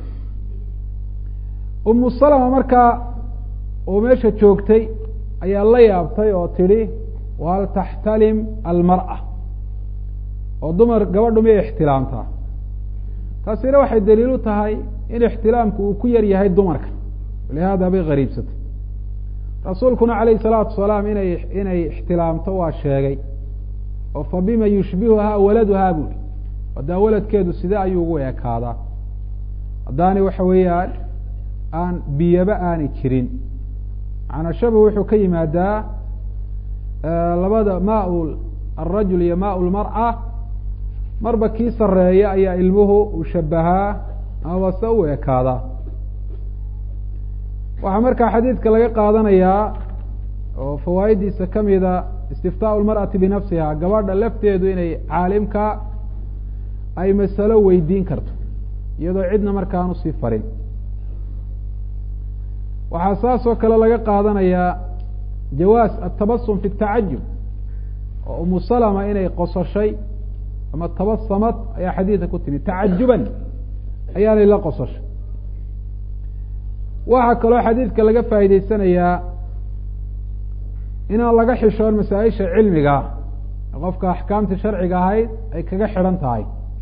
umu salama markaa oo meesha joogtay ayaa la yaabtay oo tidhi wahal taxtalim almar'a oo dumar gabadhu miyay ixtilaamtaa taasina waxay daliil u tahay in ixtilaamku uu ku yar yahay dumarka lihaada bay qariibsatay rasuulkuna calayhi salaatu wasalaam inay inay ixtilaamto waa sheegay oo fa bima yushbihuhaa waladuhaa buuri haddaa waladkeedu side ayuu ugu ekaadaa haddaani waxa weeyaan aan biyaba aanay jirin macnaa shabu wuxuu ka yimaadaa labada maa alrajul iyo maa lmar'a marba kii sareeya ayaa ilmuhu uu shabahaa amaba se u ekaadaa waxaa markaa xadiidka laga qaadanayaa oo fawaaiddiisa kamida istiftaau lmar'ati binafsiha gabadha lafteedu inay caalimka ay masalo weydiin karto iyadoo cidna markaan usii farin waxaa saas oo kale laga qaadanayaa jawaas atabasum fi tacajub oo umu salama inay qosashay ama tabasamad ayaa xadiidka ku timi tacajuban ayaanay la qosashay waxaa kaloo xadiidka laga faa'iideysanayaa inaan laga xishoon masaa-isha cilmiga qofka axkaamtii sharciga ahayd ay kaga xidhan tahay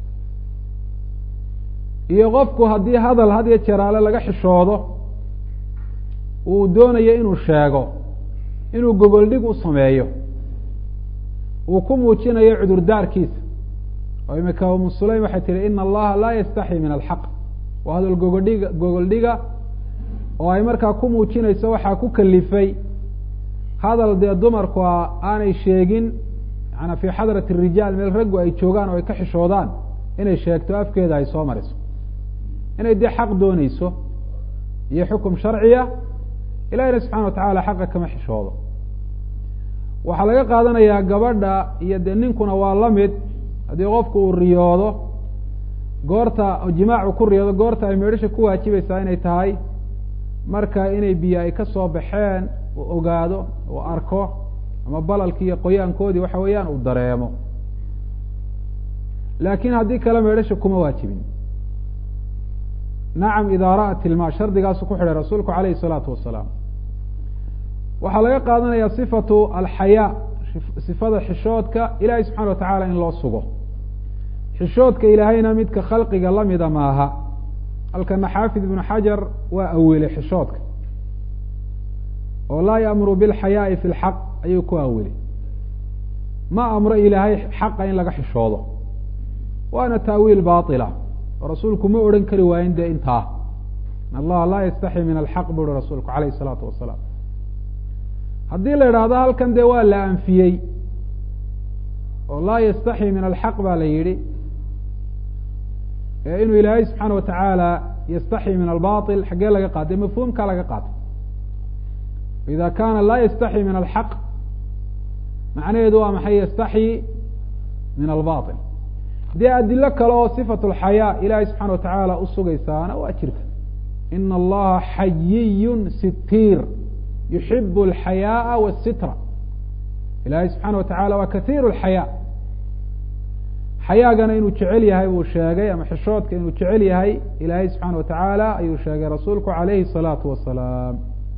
iyo qofku haddii hadal had iyo jeraale laga xishoodo uu doonayo inuu sheego inuu gogoldhig u sameeyo uu ku muujinayo cudurdaarkiisa oo imika umu sulaym waxay tihi ina allaha laa yastaxyi min alxaq waa hadal gogoldhiga gogoldhiga oo ay markaa ku muujinayso waxaa ku kalifay hadal dee dumarku aanay sheegin maanaa fii xadrati rijaal meel raggu ay joogaan oo ay ka xishoodaan inay sheegto afkeeda ay soo mariso inay dee xaq dooneyso iyo xukum sharciya ilahina subxana wa tacala xaqa kama xishoodo waxaa laga qaadanayaa gabadha iyo dee ninkuna waa la mid haddii qofku uu riyoodo goorta jimaacu ku riyoodo goorta ay meedhisha ku waajibaysaa inay tahay marka inay biyo ay ka soo baxeen uu ogaado uu arko ama balalkii iyo qoyaankoodii waxa weeyaan uu dareemo laakiin haddii kale meedhasha kuma waajibin nacam idaa ra'at ilma shardigaasu ku xidhay rasuulku calayhi isalaatu wasalaam waxaa laga qaadanaya sifatu alxayaa sifada xishoodka ilahay subxana wa tacaala in loo sugo xishoodka ilaahayna midka khalqiga lamida maaha halkana xaafid ibnu xajar waa awilay xishoodka oo laa yaamuru bilxayaai fi lxaq ayuu ku awilay ma amro ilaahay xaqa in laga xishoodo waana taawiil baila oo rasuulku ma odhan kari waayin dee intaa in allaha laa yastaxi min alxaq bu uhi rasuulku alayh isalaatu wasalaam haddii la idhaahdo halkan dee waa la anfiyey oo laa yastaxi min alxaq baa la yidhi inuu ilaahay subxaana wa tacaala yastaxi min albail xaggee laga qaatay mafhuumkaa laga qaatay ida kaana laa yastaxi min alxaq macnaheedu waa maxay yastaxyi min albail dee adilo kale oo sifat lxayaa ilaahay subxana wa tacaala usugaysaana waa jirta ina allaha xayiyun sitiir yuxib alxayaaa wasitra ilaahay subxaana wa tacala waa kathiiru lxayaa xayaagana inuu jecel yahay buu sheegay ama xishoodka inuu jecel yahay ilaahay subxaana wa tacaala ayuu sheegay rasuulku calayhi الsalaatu wasalaam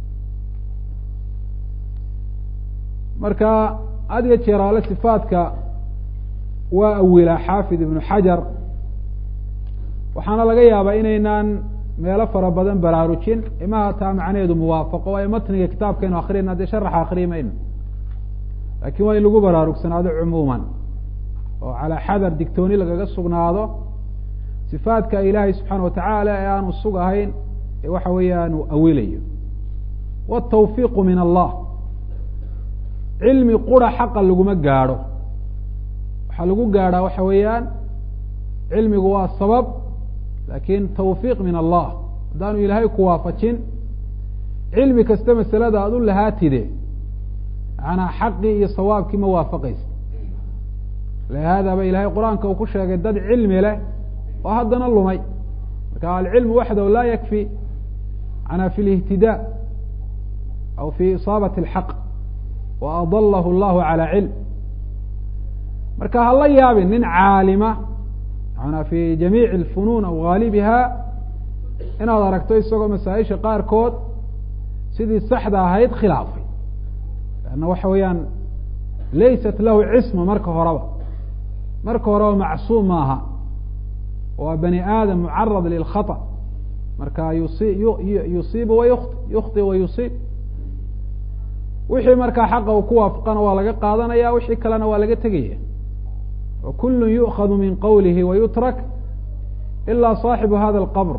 marka had iyo jeeraale sifaadka waa awilaa xaafid ibnu xajar waxaana laga yaabaa inaynaan meelo fara badan baraarujin imaha taa macnaheedu muwaafaqo waayo matniga kitaabkaynu akriyayna dee sharaxa akriyi mayno laakiin waa in lagu baraarugsanaado cumuuman oo calaa xadar digtooni lagaga sugnaado sifaadka ilaahay subxaana wa tacaala ee aanu sugahayn ee waxa weeyaan uu awilayo watawfiiqu min allah cilmi qura xaqa laguma gaadho waxaa lagu gaadhaa waxa weeyaan cilmigu waa sabab laakin tawfiiq min allah haddaanu ilaahay ku waafajin cilmi kasta masalada aada u lahaatide maanaa xaqii iyo sawaabkii ma waafaqaysa lihaada ba ilahay qur-aanka uu ku sheegay dad cilmi leh oo haddana lumay marka alcilmu waxdahu laa yakfi manaa fi lihtidaa aw fi isaabati alxaq wa adalahu allahu calaa cilm marka hala yaabin nin caalima manaa fi jamiici alfunuun aw haalibiha inaad aragto isagoo masaa-isha qaarkood sidii saxda ahayd khilaafay lanna waxa weeyaan laysat lahu cisma marka horeba marka horeba macsuum maaha waa bani aadam mucarad lilkhaطأ marka yusi yusiibu wa yukti yukti wa yusiib wixii markaa xaqa uu ku waafaqana waa laga qaadanaya wixii kalena waa laga tegaya وkul yuؤkhad min qwlihi وyutrak ilا صاxibu hada الqbr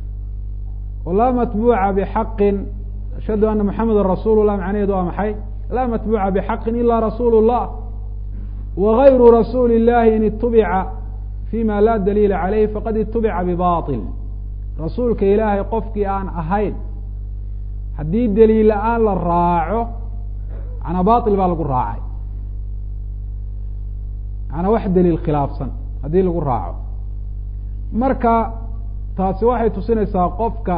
وlaa matbuca bxaqi ashhadu ana mحameda rasul الlah macnaheedu waa maxay laa matbuuca bxaqi ila rasuul الlah wغayru rasuuli الlahi in itubica fima la daliila عalayh faqad itubica bbaطil rasuulka ilaahay qofkii aan ahayn haddii daliil la-aan la raaco manaa bail baa lagu raacay manaa wax daliil khilaafsan haddii lagu raaco marka taasi waxay tusinaysaa qofka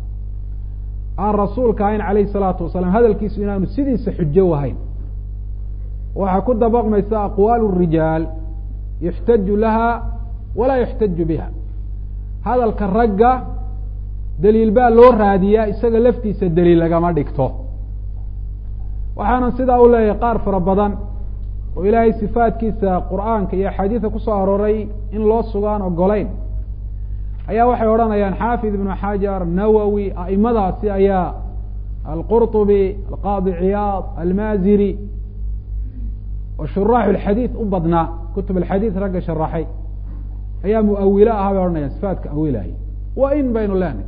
aan rasuulka ahayn alayh الsalaatu wasalaam hadalkiisu inaanu sidiisa xujo ahayn waxaa ku dabaqmaysa aqwaal الrijaal yuxtaju laha walaa yuxtaju biha hadalka ragga daliil baa loo raadiyaa isaga laftiisa daliil lagama dhigto waxaanan sidaa u leeyahay qaar fara badan oo ilaahay sifaatkiisa qur'aanka iyo axaadiida kusoo arooray in loo sugaan ogolayn ayaa waxay odhanayaan xaafid ibnu xajar nawowi a'imadaasi ayaa alqurطubi alqaadi ciyaad almaziri oo shuraaxu lxadiid u badnaa kutub alxadiid ragga sharaxay ayaa muawilo ahaa bay odhanayaan sifaatka awilahay waa in baynu leenahy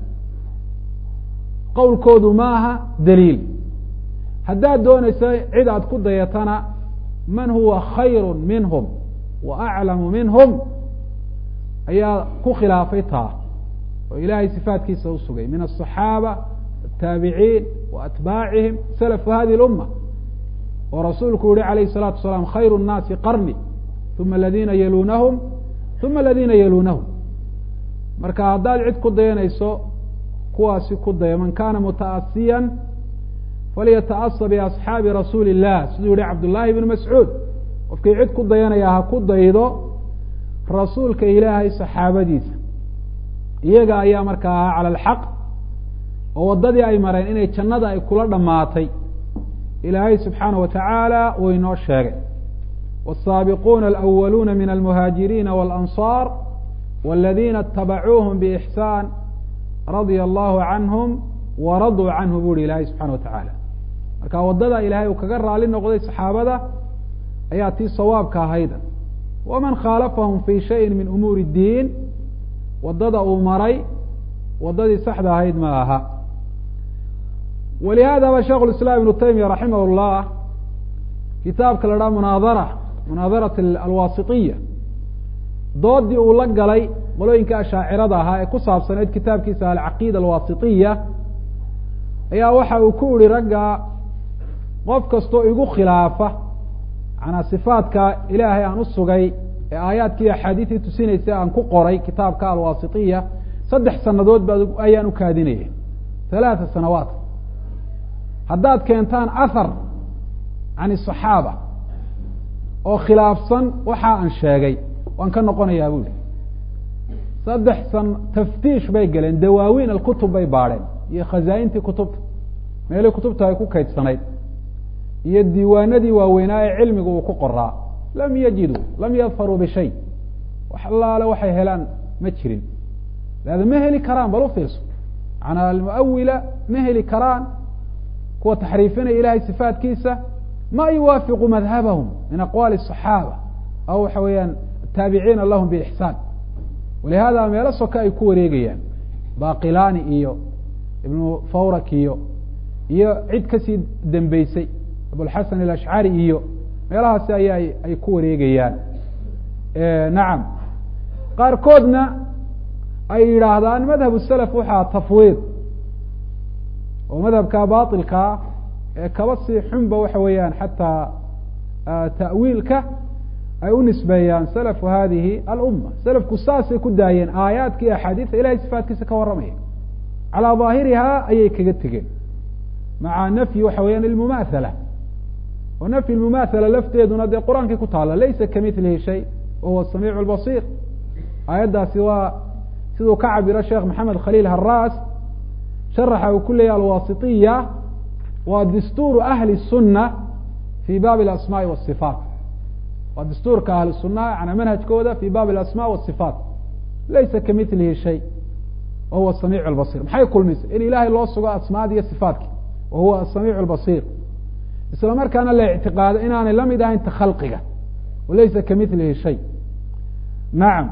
qowlkoodu maaha daliil haddaad doonayso cid aad ku dayatana man huwa khayru minhum wa aclamu minhum ayaa ku khilaafay taa oo ilaahay sifaatkiisa usugay min aلصaxaaba الtaabiciin wa atbaacihim salafu hadi اluma oo rasuulku yihi alayh الsalaatu wasalaam khayru الnaasi qarni uma aladiina yalunahum uma aladiina yalunahum marka haddaad cid ku dayanayso kuwaasi ku daya man kana mutaasiya falyataasa biasxaabi rasuuli الlah siduu yihi cabdullaahi bn mascuud qofkii cid ku dayanaya ha ku daydo rasuulka ilaahay saxaabadiisa iyaga ayaa markaa ahaa cala alxaq oo waddadii ay mareen inay jannada ay kula dhammaatay ilaahay subxaana wa tacaala uu inoo sheegay wالsaabiquuna alأwaluuna min almuhaajiriina wاlanصaar wاladiina اtabacuuhum bإxsaan radia allahu canhum waraduu canhu bu uhi ilaahay subxana wa tacaala marka waddada ilaahay uu kaga raali noqday saxaabada ayaa tii sawaabka ahayda waman khaalafahum fi shayin min umuuri اdiin waddada uu maray waddadii saxda ahayd ma aha walihaadaba sheikh اiسlam ibnu taymiya raximah اllah kitaabka la dhaha munaadara munaadarat alwasitiya doodii uu la galay qolooyinka ashaacirada ahaa ee ku saabsaneyd kitaabkiisa alcaqiida alwasitiya ayaa waxa uu ku yihi ragga qof kastoo igu khilaafa manaa sifaadka ilaahay aan usugay ee aayaadkii axaadiistii tusinaysa aan ku qoray kitaabka alwasitiya saddex sanadood ba ayaan ukaadinaya halaata sanawaat haddaad keentaan ahar can الصaxaaba oo khilaafsan waxa aan sheegay waan ka noqonayaa buli saddex san taftiish bay galeen dawaawiin alkutub bay baadheen iyo khazaaintii kutubta meelii kutubta ay ku kaydsanayd iyo diiwaanadii waaweynaa ee cilmiga uu ku qoraa lam yajiduu lam yadfaruu bishay wax allaale waxay helaan ma jirin leada ma heli karaan bal ufiirso manaa almuawila ma heli karaan kuwa taxriifinaya ilahay sifaatkiisa ma yuwaafiqu madhabahum min aqwaali الصaxaaba aw waxa weeyaan taabiciina lahum bixsaan walihada meelo soka ay ku wareegayaan baqilani iyo ibnu fawrak iyo iyo cid kasii dembeysay abulxasan alashcari iyo meelahaasi aya ay ku wareegayaan nacam qaarkoodna ay yidhaahdaan madhab salaf waxaa tafwiid oo madhabka bailkaa ee kaba sii xunba waxa weeyaan xataa ta'wiilka ay u nisbeeyaan salafu hadihi alumma salafku saasay ku daayeen aayaadka iyo axaadiista ilahay sifaatkiisa ka warramaya calaa daahirihaa ayay kaga tegeen maca nafyi waxa weeyaan ilmumaathala oo nafyi lmumaathala lafteeduna dee qur-aankii ku taala laysa kamilihi shay wa huwa samiicu lbasiir aayaddaasi waa siduu ka cabiro sheekh maxamed khaliil haraas sharaxa uu ku leeyahy alwasitiya waa dastuuru ahli الsuna fi baabi اlasmaai wالصifaat waa dastuurka ahli sunaa yana manhajkooda fi baabi اlasma wالصifaat laysa kamilihi shay wa huwa samiic اlbasir maxay kulmisay in ilahay loo sugo asmaadi iyo sifaatki wa huwa asamiic اlbasir isla markaana la ictiqaado inaanay lamid ahayn ta khalqiga walaysa kamilihi shay nacam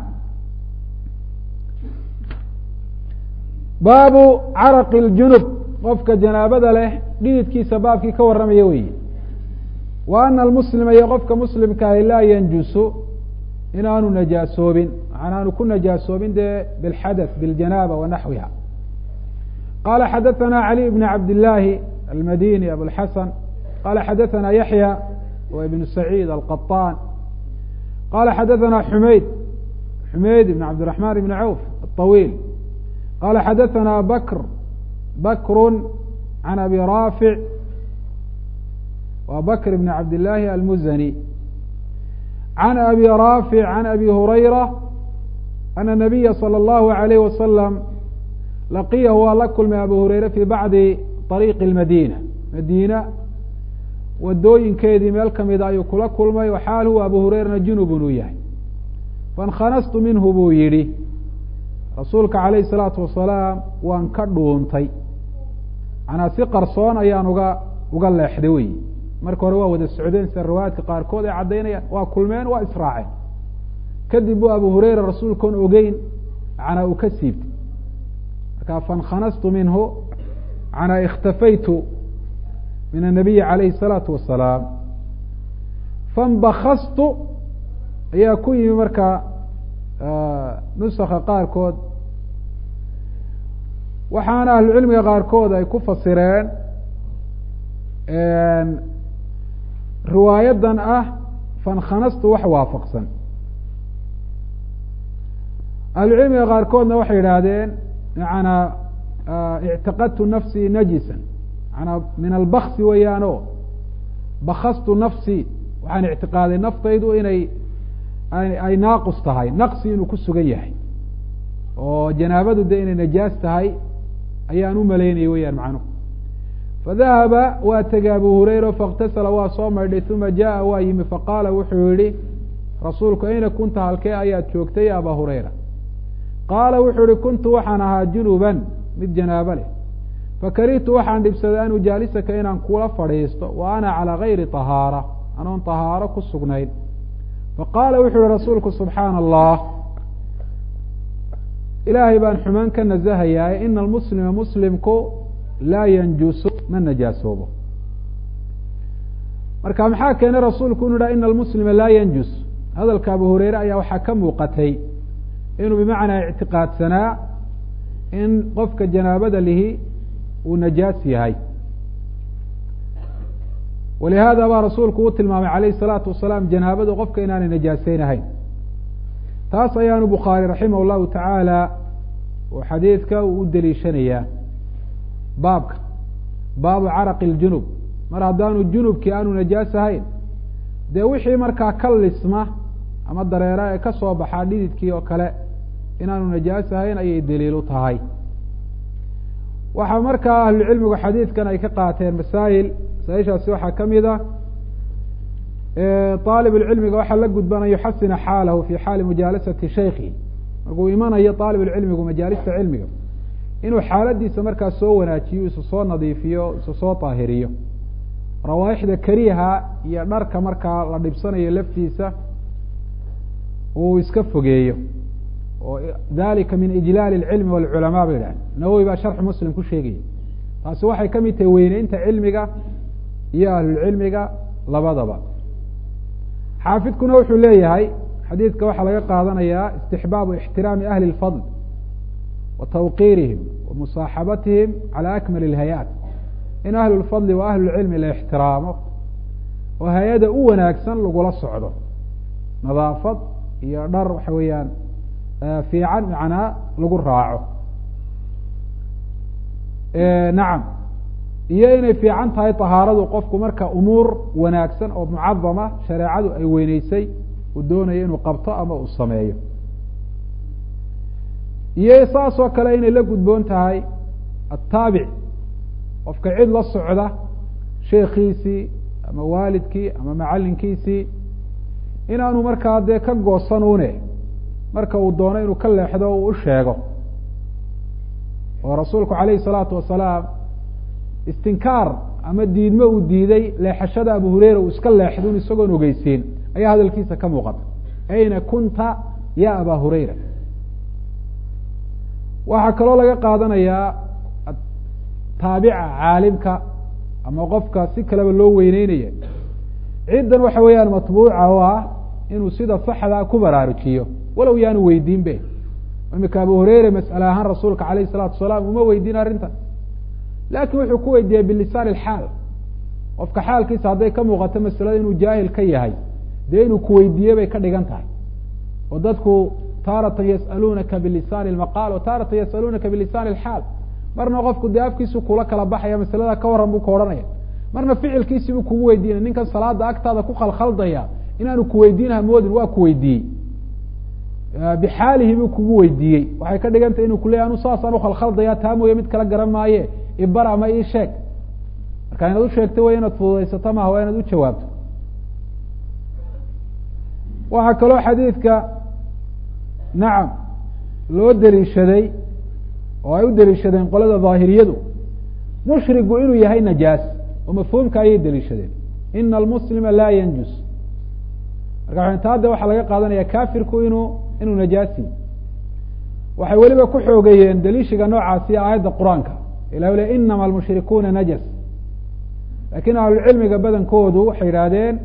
baabu caraqi اljunub qofka janaabada leh dhididkiisa baabkii ka warramaya weyi wa ana almuslima iyo qofka muslimkaahi laa yanjusu inaanu najaasoobin aanu ku najaasoobin dee bilxadath biljanaaba wa naxwiha qala xadaثana cali bn cabd illaahi almadini abulxasan qala xadaثana yaxya wa ibn saciid alqaطaan qala xadaثana xumayd xumayd ibn cabdiraحman ibn cawf aلطawiil qala xadaثana bakr bakru can abi raafic wa bakr bn cabd illaahi almuzani can abi raafic can abi hurayra ana nabiya salى اllahu alayh wasalam laqiyahu waa la kulmay abu hureyre fi bacdi ariiqi اlmadiina madiina wadooyinkeedii meel kamida ayuu kula kulmay waxaal huwa abu hureyrana junubun uu yahay faاnkanastu minhu buu yihi rasuulka alayh الsalaatu wasalaam waan ka dhuuntay manaa si qarsoon ayaan uga uga leexday wey marka hore waa wada socdeen sida riwaayaadka qaarkood ay caddaynayaan waa kulmeen waa israaceen kadib bu abu hureyra rasuulkoon ogeyn manaa uu ka siibtay marka faاnkanastu minhu manaa ikhtafaytu min الnabiyi alayhi الsalaatu wasalaam fanbakastu ayaa ku yimi marka nusaka qaarkood waxaana ahlucilmiga qaarkood ay ku fasireen riwaayadan ah fankanastu wax waafaqsan ahlucilmiga qaarkoodna waxay yidhaahdeen macanaa ictiqadtu nafsii najisan manaa min albksi weeyaano bakastu nafsii waxaan ictiqaaday naftaydu inay ay naaqus tahay naqsi inuu ku sugan yahay oo janaabadu de inay najaas tahay ayaan u malaynayay weyaan macnuhu fadahaba waa tegay abu hureyra faاktasala waa soo maydhay uma jaءa waa yimi faqaala wuxuu yihi rasuulku ayna kunta halkee ayaad joogtay ya aba hureyra qaala wuxuu yihi kuntu waxaan ahaa junuban mid janaabo leh fakarihtu waxaan dhibsaday an ujaalisaka inaan kula fadhiisto wa ana calى gayri طahaara anoon طahaaro ku sugnayn faqaala wuxuu yihi rasuulku subxaana allah ilaahay baan xumaan ka naزahayaa ina almuslima muslimku laa yanjusu ma najaasoobo marka maxaa keenay rasuulku inu yidhaha ina almuslima laa yanjus hadalka abu hureyre ayaa waxaa ka muuqatay inuu bimacnaa ictiqaadsanaa in qofka janaabada lihi uu najaas yahay walihada baa rasuulku u tilmaamay alayh الsalaatu wasalaam janaabadu qofka inaanay najaaseynahayn taas ayaanu bukhaari raximah اllahu tacaala oo xadiidka uu u deliishanayaa baabka baabu caraqi اljunub mar haddaanu junubkii aanu najaas ahayn dee wixii markaa ka lisma ama dareera ee kasoo baxaa dhididkii oo kale inaanu najaas ahayn ayay daliil u tahay waxaa markaa ahlucilmigu xadiidkan ay ka qaateen masaa'il masaaishaasi waxaa kamid a aalib اlcilmiga waxaa la gudban an yuxasina xaalahu fi xaali mujaalasati shaykhi markuu imanayo aalib اlcilmigu majaalista cilmiga inuu xaaladiisa markaa soo wanaajiyo isu soo nadiifiyo isu soo daahiriyo rawaaixda kariha iyo dharka markaa la dhibsanayo laftiisa uu iska fogeeyo oo dalika min ijlaal اcilmi wاlculamaa ba yidhah nawowi baa sharxu muslim ku sheegaya taasi waxay kamid tahay weyneynta cilmiga iyo ahlulcilmiga labadaba xaafidkuna wuxuu leeyahay xadiidka waxaa laga qaadanayaa istixbaabu ixtiraami ahli اlfadl wa tawqiirihim wa musaaxabatihim calى akmal اlhayaat in ahlu lfadli wa ahlu lcilmi la ixtiraamo oo hay-ada u wanaagsan lagula socdo nadaafad iyo dhar waxa weeyaan fiican macnaa lagu raaco nacam iyo inay fiican tahay tahaaradu qofku marka umuur wanaagsan oo mucadama shareecadu ay weyneysay uu doonayo inuu qabto ama uu sameeyo iyo saas oo kale inay la gudboon tahay ataabic qofka cid la socda sheekiisii ama waalidkii ama macalinkiisii inaanu markaa dee ka goosanune marka uu doono inuu ka leexdo uu u sheego oo rasuulku alayhi salaatu wasalaam istinkaar ama diidmo uu diiday leexashada abu hureyra uu iska leexdun isagoon ogeysiin ayaa hadalkiisa ka muuqata ayna kunta ya aba hureyra waxaa kaloo laga qaadanayaa taabica caalimka ama qofka si kaleba loo weyneynaya ciddan waxa weeyaan matbuuca oo ah inuu sida saxdaa ku baraarujiyo walow yaanu weydiin be imika abu hureyre mas'ale ahaan rasuulka alayh الsalatu wasalaam uma weydiin arrintan lakin wuxuu ku weydiiyey bilisaan اxaal qofka xaalkiisa hadday ka muuqato masalada inuu jaahil ka yahay dee inuu kuweydiiye bay ka dhigan tahay oo dadku taaratan yas'aluunaka bilisani اlmaqaal wa taaratan yas'aluunaka bilisani اlxaal marna qofku dee afkiisu kula kala baxaya masalada ka waran buu ka odhanaya marna ficilkiisi buu kugu weydiinaya ninkan salaada agtaada ku khalkhaldaya inaanu kuweydiinaha moodin waa kuweydiiyey bixaalihi buu kugu weydiiyey waxay ka dhigan tahay inu kuley anu saasaan ukhalkhaldaya taa mooye mid kala garan maaye ibar ama ii sheeg marka inaad usheegto way inaad fududaysato maha waa inaad u jawaabto waxaa kaloo xadiidka nacam loo deliishaday oo ay u deliishadeen qolada daahiriyadu mushrigu inuu yahay najaas oo mafhuumka ayay deliishadeen ina almuslima laa yanjus marka taada waxaa laga qaadanaya kafirku inuu inuu najaasi waxay weliba ku xoogeeyeen deliishiga noocaasi aayadda qur-aanka ilah le inama almushrikuuna najas lakin ahlucilmiga badankoodu waxay yidhaahdeen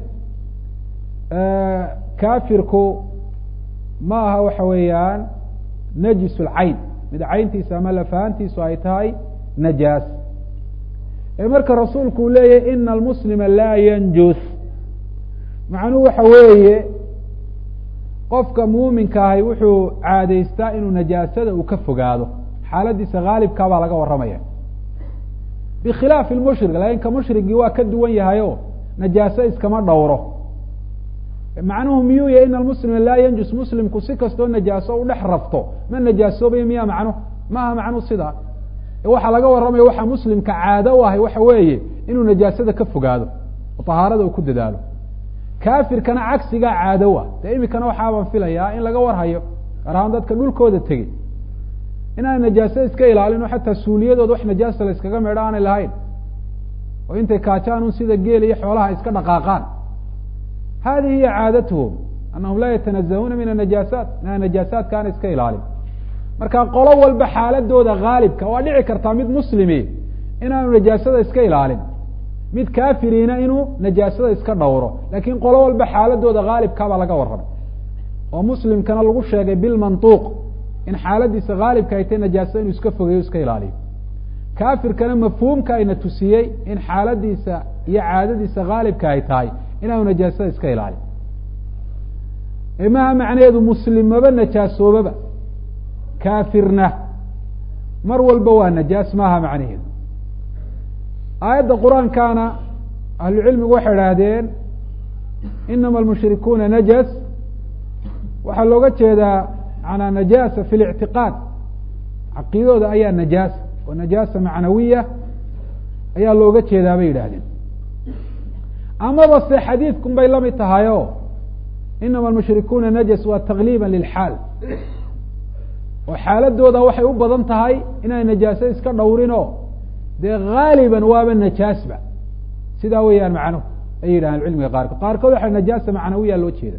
kafirku ma aha waxa weeyaan najis lcayn mid cayntiisa ama lafahantiisu ay tahay najaas ee marka rasuulku uu leeyahy ina almuslima laa yanjus macnuhu waxa weeye qofka muuminka ahi wuxuu caadaystaa inuu najaasada uu ka fogaado xaaladiisa haalibkaa baa laga warramaya bikhilaafi lmushrik lakin ka mushrigii waa ka duwan yahay o najaaso iskama dhowro macnuhu miyuu yahy ina almuslima laa yanjus muslimku si kastoo najaaso u dhex rafto ma najaasoobayo miya macnuhu maaha macnuhu sidaa waxaa laga warramaya waxaa muslimka caado u ahay waxa weeye inuu najaasada ka fogaado oo tahaarada uu ku dadaalo kafirkana cagsigaa caado ah dee imikana waxaabaan filayaa in laga warhayo gaar ahaan dadka dhulkooda tegey inaan najaase iska ilaalin oo xataa suuliyadooda wax najaasa la iskaga meedho aanay lahayn oo intay kaajaan un sida geel iyo xoolaha iska dhaqaaqaan hadihi hiya caadatuhum anahum laa yatanazahuuna min anajaasaat mina najaasaadka aan iska ilaalin marka qolo walba xaaladooda haalibka waa dhici kartaa mid muslimi inaanu najaasada iska ilaalin mid kafiriina inuu najaasada iska dhowro lakin qolo walba xaaladooda haalibkaabaa laga warramay oo muslimkana lagu sheegay bilmantuuq in xaaladiisa haalibka ay tahay najaasada inuu iska fogeeyo iska ilaaliyo kafirkana mafhuumka ayna tusiyey in xaaladiisa iyo caadadiisa haalibka ay tahay inaanu najaasada iska ilaalin maha macnaheedu muslimmaba najaasoobaba kafirna mar walba waa najaas maaha macnaheedu aayadda qur-aankana ahlucilmigu waxay idhaahdeen inama almushrikuuna najas waxaa looga jeedaa manaa najaasa fi lictiqaad caqiidadooda ayaa najaasa oo najaasa macnawiya ayaa looga jeedaa bay yidhaahdeen amaba se xadiidkun bay lamid tahay o inama almushrikuuna najas waa takliiba lilxaal oo xaaladooda waxay u badan tahay inay najaaso iska dhowrin o dee haaliban waaba najaasba sidaa weeyaan macnuhu ay yidhahaan cilmiga qaarkood qaarkood waxa najaasa macnawiya loo jeeda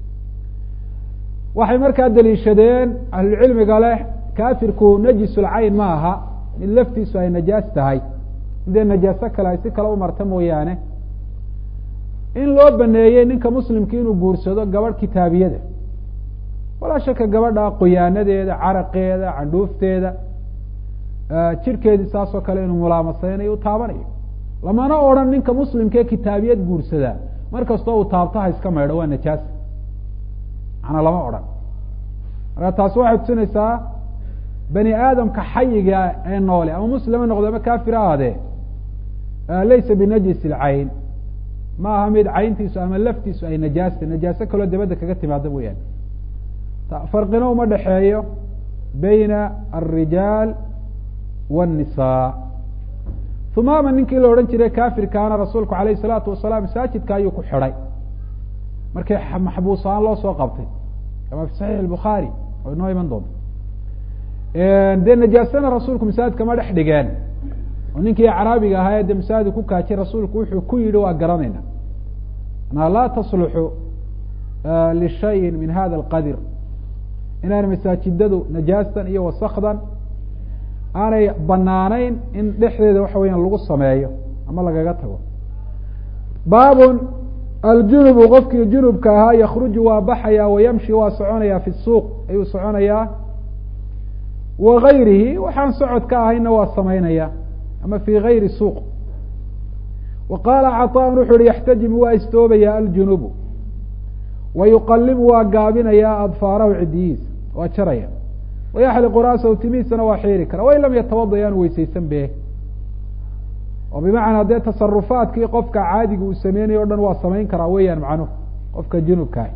waxay markaa daliishadeen ahlucilmiga leh kafirku najisulcayn ma aha mid laftiisu ay najaas tahay midee najaaso kale ay si kale umarta mooyaane in loo baneeyey ninka muslimka inuu guursado gabadh kitaabiyada walaa shaka gabadha qoyaanadeeda caraqeeda candhuufteeda jirkeedii saasoo kale inuu mulaamaseynayo u taabanayo lamana odran ninka muslimkaee kitaabiyad guursadaa mar kastoo uu taabtaha iska maydho waa najaas macnaa lama odhan marka taasi waxay tusinaysaa bani aadamka xayiga ee noole ama muslima noqdo ama kafir ahaadee laysa binajis ilcayn ma aha mid cayntiisu ama laftiisu ay najaasta najaaso kaloo dabadda kaga timaada mooyaane farqina uma dhexeeyo bayna alrijaal wالnisaa humaama ninkii la odhan jiray kafirkaana rasuulku alayh الsalaatu wasalaam masaajidka ayuu ku xidhay markii maxbuus ahaan loo soo qabtay kama fi saxiix الbukhaari oo inoo iman doonto dee najaasana rasuulku masaajidka ma dhex dhigeen oo ninkii acraabiga ahaa ee de masaajid ku kaajay rasuulku wuxuu ku yidhi waa garanayna anaa laa tasluxu lishayin min hada alqadir inaan masaajidadu najaastan iyo wasakdan aanay banaanayn in dhexdeeda waxa weya lagu sameeyo ama lagaga tago baabun aljunubu qofkii junubka ahaa yakruju waa baxaya wayamshi waa soconaya fi suuq ayuu soconayaa wa gayrihi waxaan socod ka ahayna waa samaynaya ama fi gayri suuq wa qaala caطaan wuxu uhi yaxtajimu waa istoobaya aljunubu wa yuqalibu waa gaabinaya adfaarahu cidiyihiisa waa jaraya wayaxliqu ra'sahu timihiisana waa xiiri kara wain lam yatawada yaanu weysaysan be oo bimacnaa dee tasarufaadkii qofka caadiga uu sameynayo o dhan waa samayn karaa weeyaan macnuhu qofka junubkaah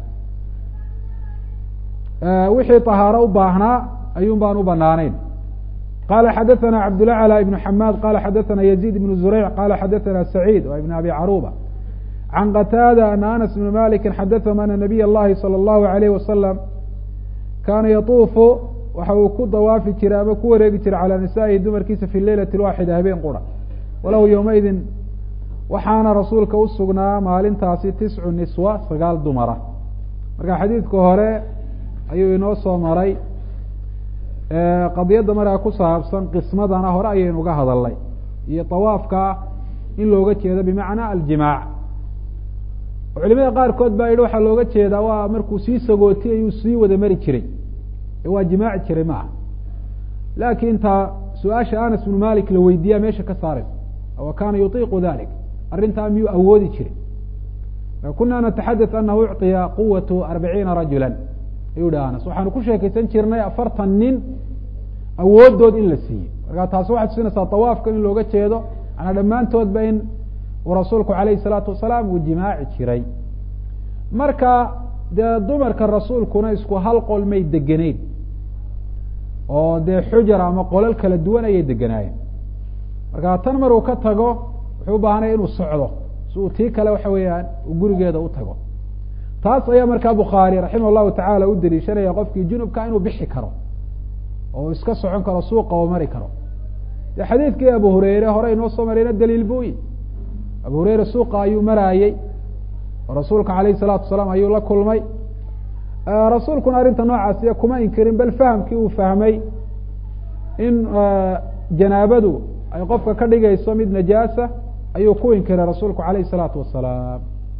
wixii طahaaro u baahnaa ayuun baan u banaaneyn qala xadaثana cabdulaclى ibn xamaad qala xadaثana yaزيid ibn zureyc qala xadaثana saciid wa ibn abi caruba can qataada ana anas bn maliki xadaثahum ana nabiy اllahi salى اllahu alayh wasalam kaana yatuufu waxa uu ku dawaafi jiray ama ku wareegi jiray calى nisaa'ihi dumarkiisa fi leylati waaxida habeen qura walahu yowmaidin waxaana rasuulka usugnaa maalintaasi tiscu niswa sagaal dumara marka xadiidka hore ayuu inoo soo maray qadiyadda markaa ku saabsan qismadana hore ayaynu uga hadalnay iyo tawaafka in looga jeedo bimacnaa aljimaac culimada qaarkood baa yihi waxaa looga jeedaa waa markuu sii sagootiyay ayuu sii wada mari jiray ee waa jimaaci jiray ma aha laakin taa su-aasha anas bnu malik la weydiiyaa meesha ka saaraysa wa kana yutiiqu dalik arrintaa miyuu awoodi jiray kuna nataxadaث anahu ucطiya quwatu arbaciina rajula ayuu hi anas waxaanu ku sheekaysan jirnay afartan nin awoodood in la siiyey marka taasi waxay tusinaysaa tawaafka in looga jeedo manaa dhammaantoodba in uu rasuulku alayh الsalaatu wasalaam uu jimaaci jiray marka dee dumarka rasuulkuna isku hal qol may degeneyn oo dee xujar ama qolal kala duwan ayay deganaayeen marka tan maruu ka tago wuxuu ubaahanaya inuu socdo si uu tii kale waxa weeyaan uu gurigeeda u tago taas ayaa markaa bukhaari raximah llahu tacaala u daliishanaya qofkii junubka inuu bixi karo oo iska socon karo suuqa oo mari karo de xadiidkii abu hureyre hore inoo soo marayna daliil buyi abu hureyre suuqa ayuu maraayey oo rasuulka alayh salaatu wasalaam ayuu la kulmay rasuulkuna arrinta noocaasiya kuma inkirin bal fahamkii uu fahmay in janaabadu ay qofka ka dhigayso mid najaasa ayuu ku inkiray rasuulku alayh الsalaatu wasalaam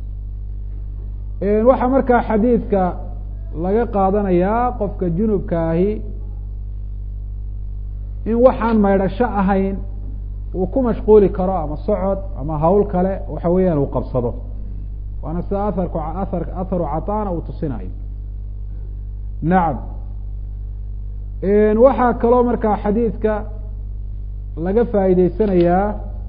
waxaa markaa xadiidka laga qaadanayaa qofka junubka ahi in waxaan maydhasho ahayn uu ku mashquuli karo ama socod ama hawl kale waxa weeyaan uu qabsado waana sida aharku aar atharu catana uu tusinayo nacam waxaa kaloo markaa xadiidka laga faa'iideysanayaa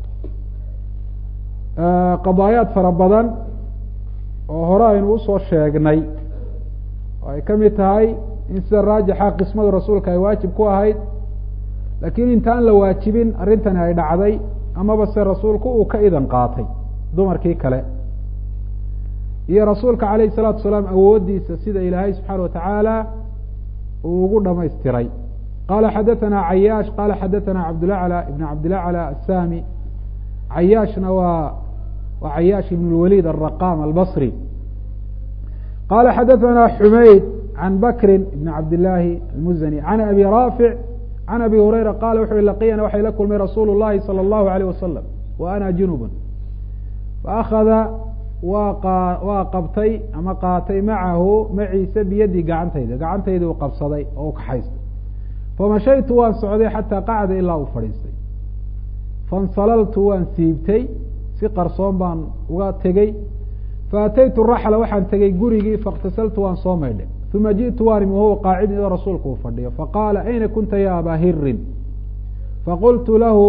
qadaayaad fara badan oo hore aynu usoo sheegnay oo ay ka mid tahay in sida raajixa qismada rasuulka ay waajib ku ahayd laakiin intaan la waajibin arrintani ay dhacday amaba se rasuulku uu ka idan qaatay dumarkii kale iyo rasuulka alayh الsalaatu wasalaam awoodiisa sida ilaahay subxaana watacaala uu ugu dhamaystiray qala xadaثana cayaash qala xadaثana cabdulaclى ibn cabdilaclى asami cayaashna waa waa cayaash ibn اlwalid الraqam albصri qala xadaثana xumayd can bakri ibn cabdillaahi almuzani can abi raafic can abi hurayra qala wuxu uhi laqiyana waxay la kulmay rasuulu الlahi salى الlahu عalيه wasalam wa ana junub faakada waa waa qabtay ama qaatay macahu maciise biyadii gacantayda gacantayda uu qabsaday oo u kaxaystay famashaytu waan socday xataa qacda ilaa uu fadhiistay fansalaltu waan siibtay si qarsoon baan uga tegey faataytu raxla waxaan tegey gurigii faاktasaltu waan soo maydhay uma jiئtu waan imi wahuwa qaacidin idoo rasuulku uu fadhiyo faqaala ayna kunta ya abaa hirin faqultu lahu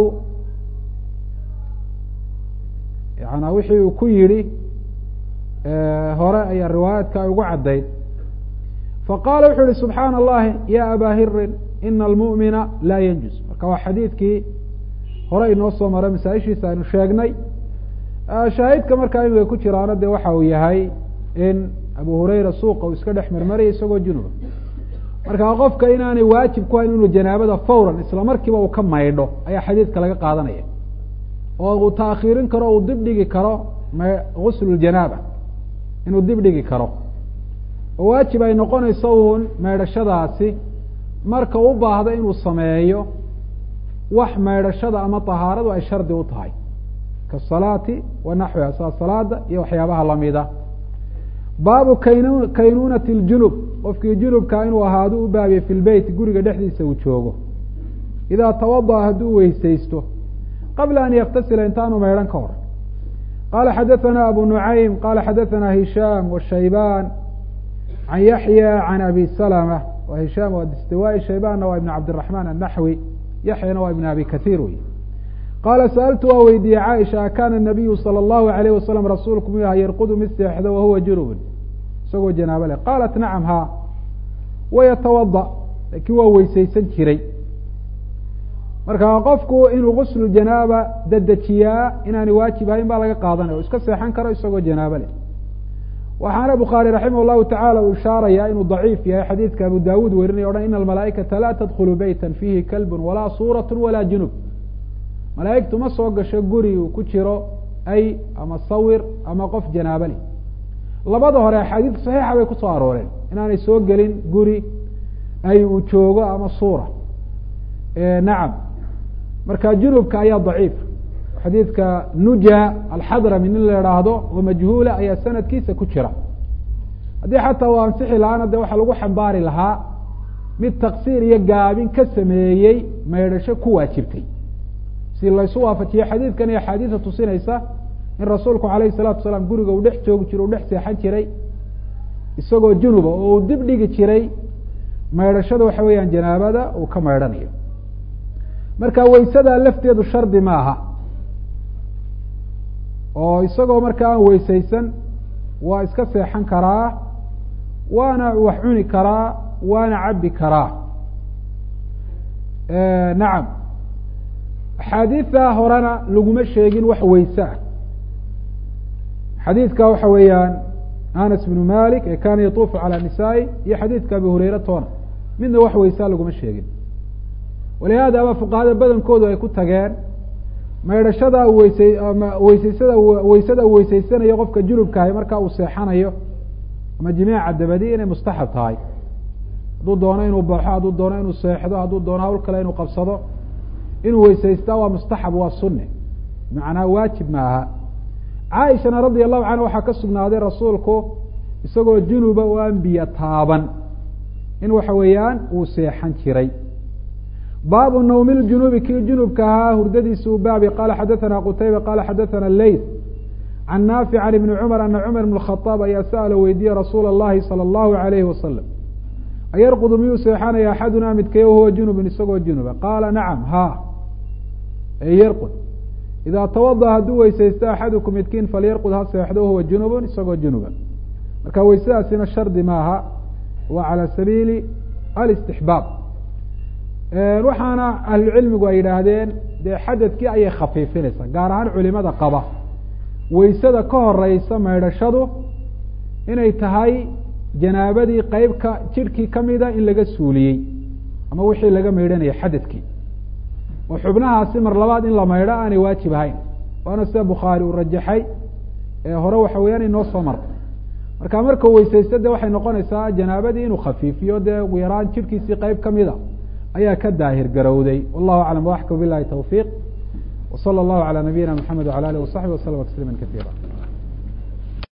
yana wixii uu ku yihi hore ayaa riwaayaadka ay ugu caddayd faqala wuxuu yihi subxaana allahi ya abaa hirin ina almu'mina laa yanjus marka waa xadiidkii hore inoo soo maray masaaishiisa aynu sheegnay shaahidka markaa imiga ku jiraana de waxa uu yahay in abu hurayra suuqa uu iska dhex marmaraya isagoo junuba marka qofka inaanay waajib ku hayn inuu janaabada fawran isla markiiba uu ka maydho ayaa xadiidka laga qaadanaya oo uu taakhiirin karo uu dib dhigi karo gusl janaaba inuu dib dhigi karo oo waajib ay noqonayso uun maydhashadaasi marka u baahdo inuu sameeyo wax maydhashada ama tahaaradu ay shardi u tahay kaasalaati wa naxwiha saa salaada iyo waxyaabaha lamida baabu kayn kaynuunati اljunub qofkii junubka inuu ahaado u baabiye fi lbeyt guriga dhexdiisa uu joogo idaa tawadaأa hadduu weysaysto qabla an yaktasila intaanu maydhan ka hor qala xadaثana abu nuعaym qala xadaثana hishaam wshaybaan can yaxya can abi salma wa hishaam waa distiwai shaybaanna waa ibn cabdiraحman annaxwi yaxyana waa ibn abi kahiir wey qaala sa'altu waa weydiiyey caaisha akana nabiyu salى اllahu alayh wasalam rasuulku muu aha yarqudu mid seexdo wahuwa junubun isagoo janaabo leh qaalat nacam ha wayatawada laakiin waa weysaysan jiray marka qofku inuu guslu janaaba dedejiyaa inaanay waajib ahayn baa laga qaadanaya o iska seexan karo isagoo janaabo leh waxaana bukhaari raximah llahu tacala uu ishaaraya inuu daciif yahay xadiidka abu dawuud werinaya o dhan ina almalaaikata laa tadkhulu beyta fiihi kalbun walaa suurat walaa junub malaaigtu ma soo gasho guri uu ku jiro ay ama sawir ama qof janaabo leh labada hore axaadiid saxiixa bay kusoo arooreen inaanay soo gelin guri ay uu joogo ama suura nacam marka junubka ayaa daciif xadiidka nuja alxadrami nin la idhaahdo oo majhuula ayaa sanadkiisa ku jira haddii xataa uu ansixi lahaana de waxaa lagu xambaari lahaa mid taksiir iyo gaabin ka sameeyey maydhasho ku waajibtay si laysu waafajiye xadiidkan iyo axaadiisa tusinaysa in rasuulku alayh الsalatu wasalaam guriga uu dhex joogi jiro u dhex seexan jiray isagoo junuba oo uu dib dhigi jiray maydhashada waxa weeyaan janaabada uu ka maydhanayo marka weysada lafteedu shardi ma aha oo isagoo marka aan weysaysan waa iska seexan karaa waana wax cuni karaa waana cabbi karaa nacam axaadiida horena laguma sheegin wax weyse ah xadiidka waxa weeyaan anas bnu malik ee kana yatuufu calى nisaai iyo xadiidka abi hureyre toona midna wax weysaa laguma sheegin walihaada ba fuqahada badankoodu ay ku tageen maydhashada weysay weysaysada weysada uu weysaysanayo qofka junubkaahi markaa uu seexanayo ama jimaaca dabadi inay mustaxab tahay hadduu doono inuu baxo hadduu doono inuu seexdo hadduu doono hawl kale inuu qabsado inuu weysaystaa waa mustaxab waa sunne macnaa waajib ma aha caaishana radia allahu canha waxaa ka sugnaaday rasuulku isagoo junuba oo aan biyo taaban in waxa weeyaan uu seexan jiray baabu nawmi ljunubi kii junubka ahaa hurdadiisa u baabi qala xadaثana qutayba qala xadaثana leyt can naafic can ibni cumar ana cumar bn khaaab ayaa sa'ala weydiiyey rasuula اllahi salى اllahu alayhi wasalam ayarqudu miyuu seexanaya axaduna midkay wahuwa junubun isagoo junuba qaala nacam ha e yarqud idaa tawada hadduu weysaysto axadukum midkiin falyarqud ha seexdo wahuwa junubun isagoo junuba marka weysadaasina shardi maaha waa calى sabiili alistixbaab waxaana ahlucilmigu ay yidhaahdeen dee xadadkii ayay khafiifinaysaa gaar ahaan culimada qaba weysada ka horeysa maydhashadu inay tahay janaabadii qeybka jidhkii kamida in laga suuliyey ama wixii laga maydhanaya xadadkii oo xubnahaasi mar labaad in la maydho aanay waajib ahayn waana sida bukhaari uu rajaxay ee hore waxa weeyaan inoo soo martay marka markuu weysaysto de waxay noqonaysaa janaabadii inuu khafiifiyo dee ugu yaraan jidhkiisii qeyb kamida ayaa ka daahir garowday wallahu aclam waxka bilahi tawfiiq w salى اllahu alى nabiyina mxamed wala alih wasaxbi waslama tasliima kaiira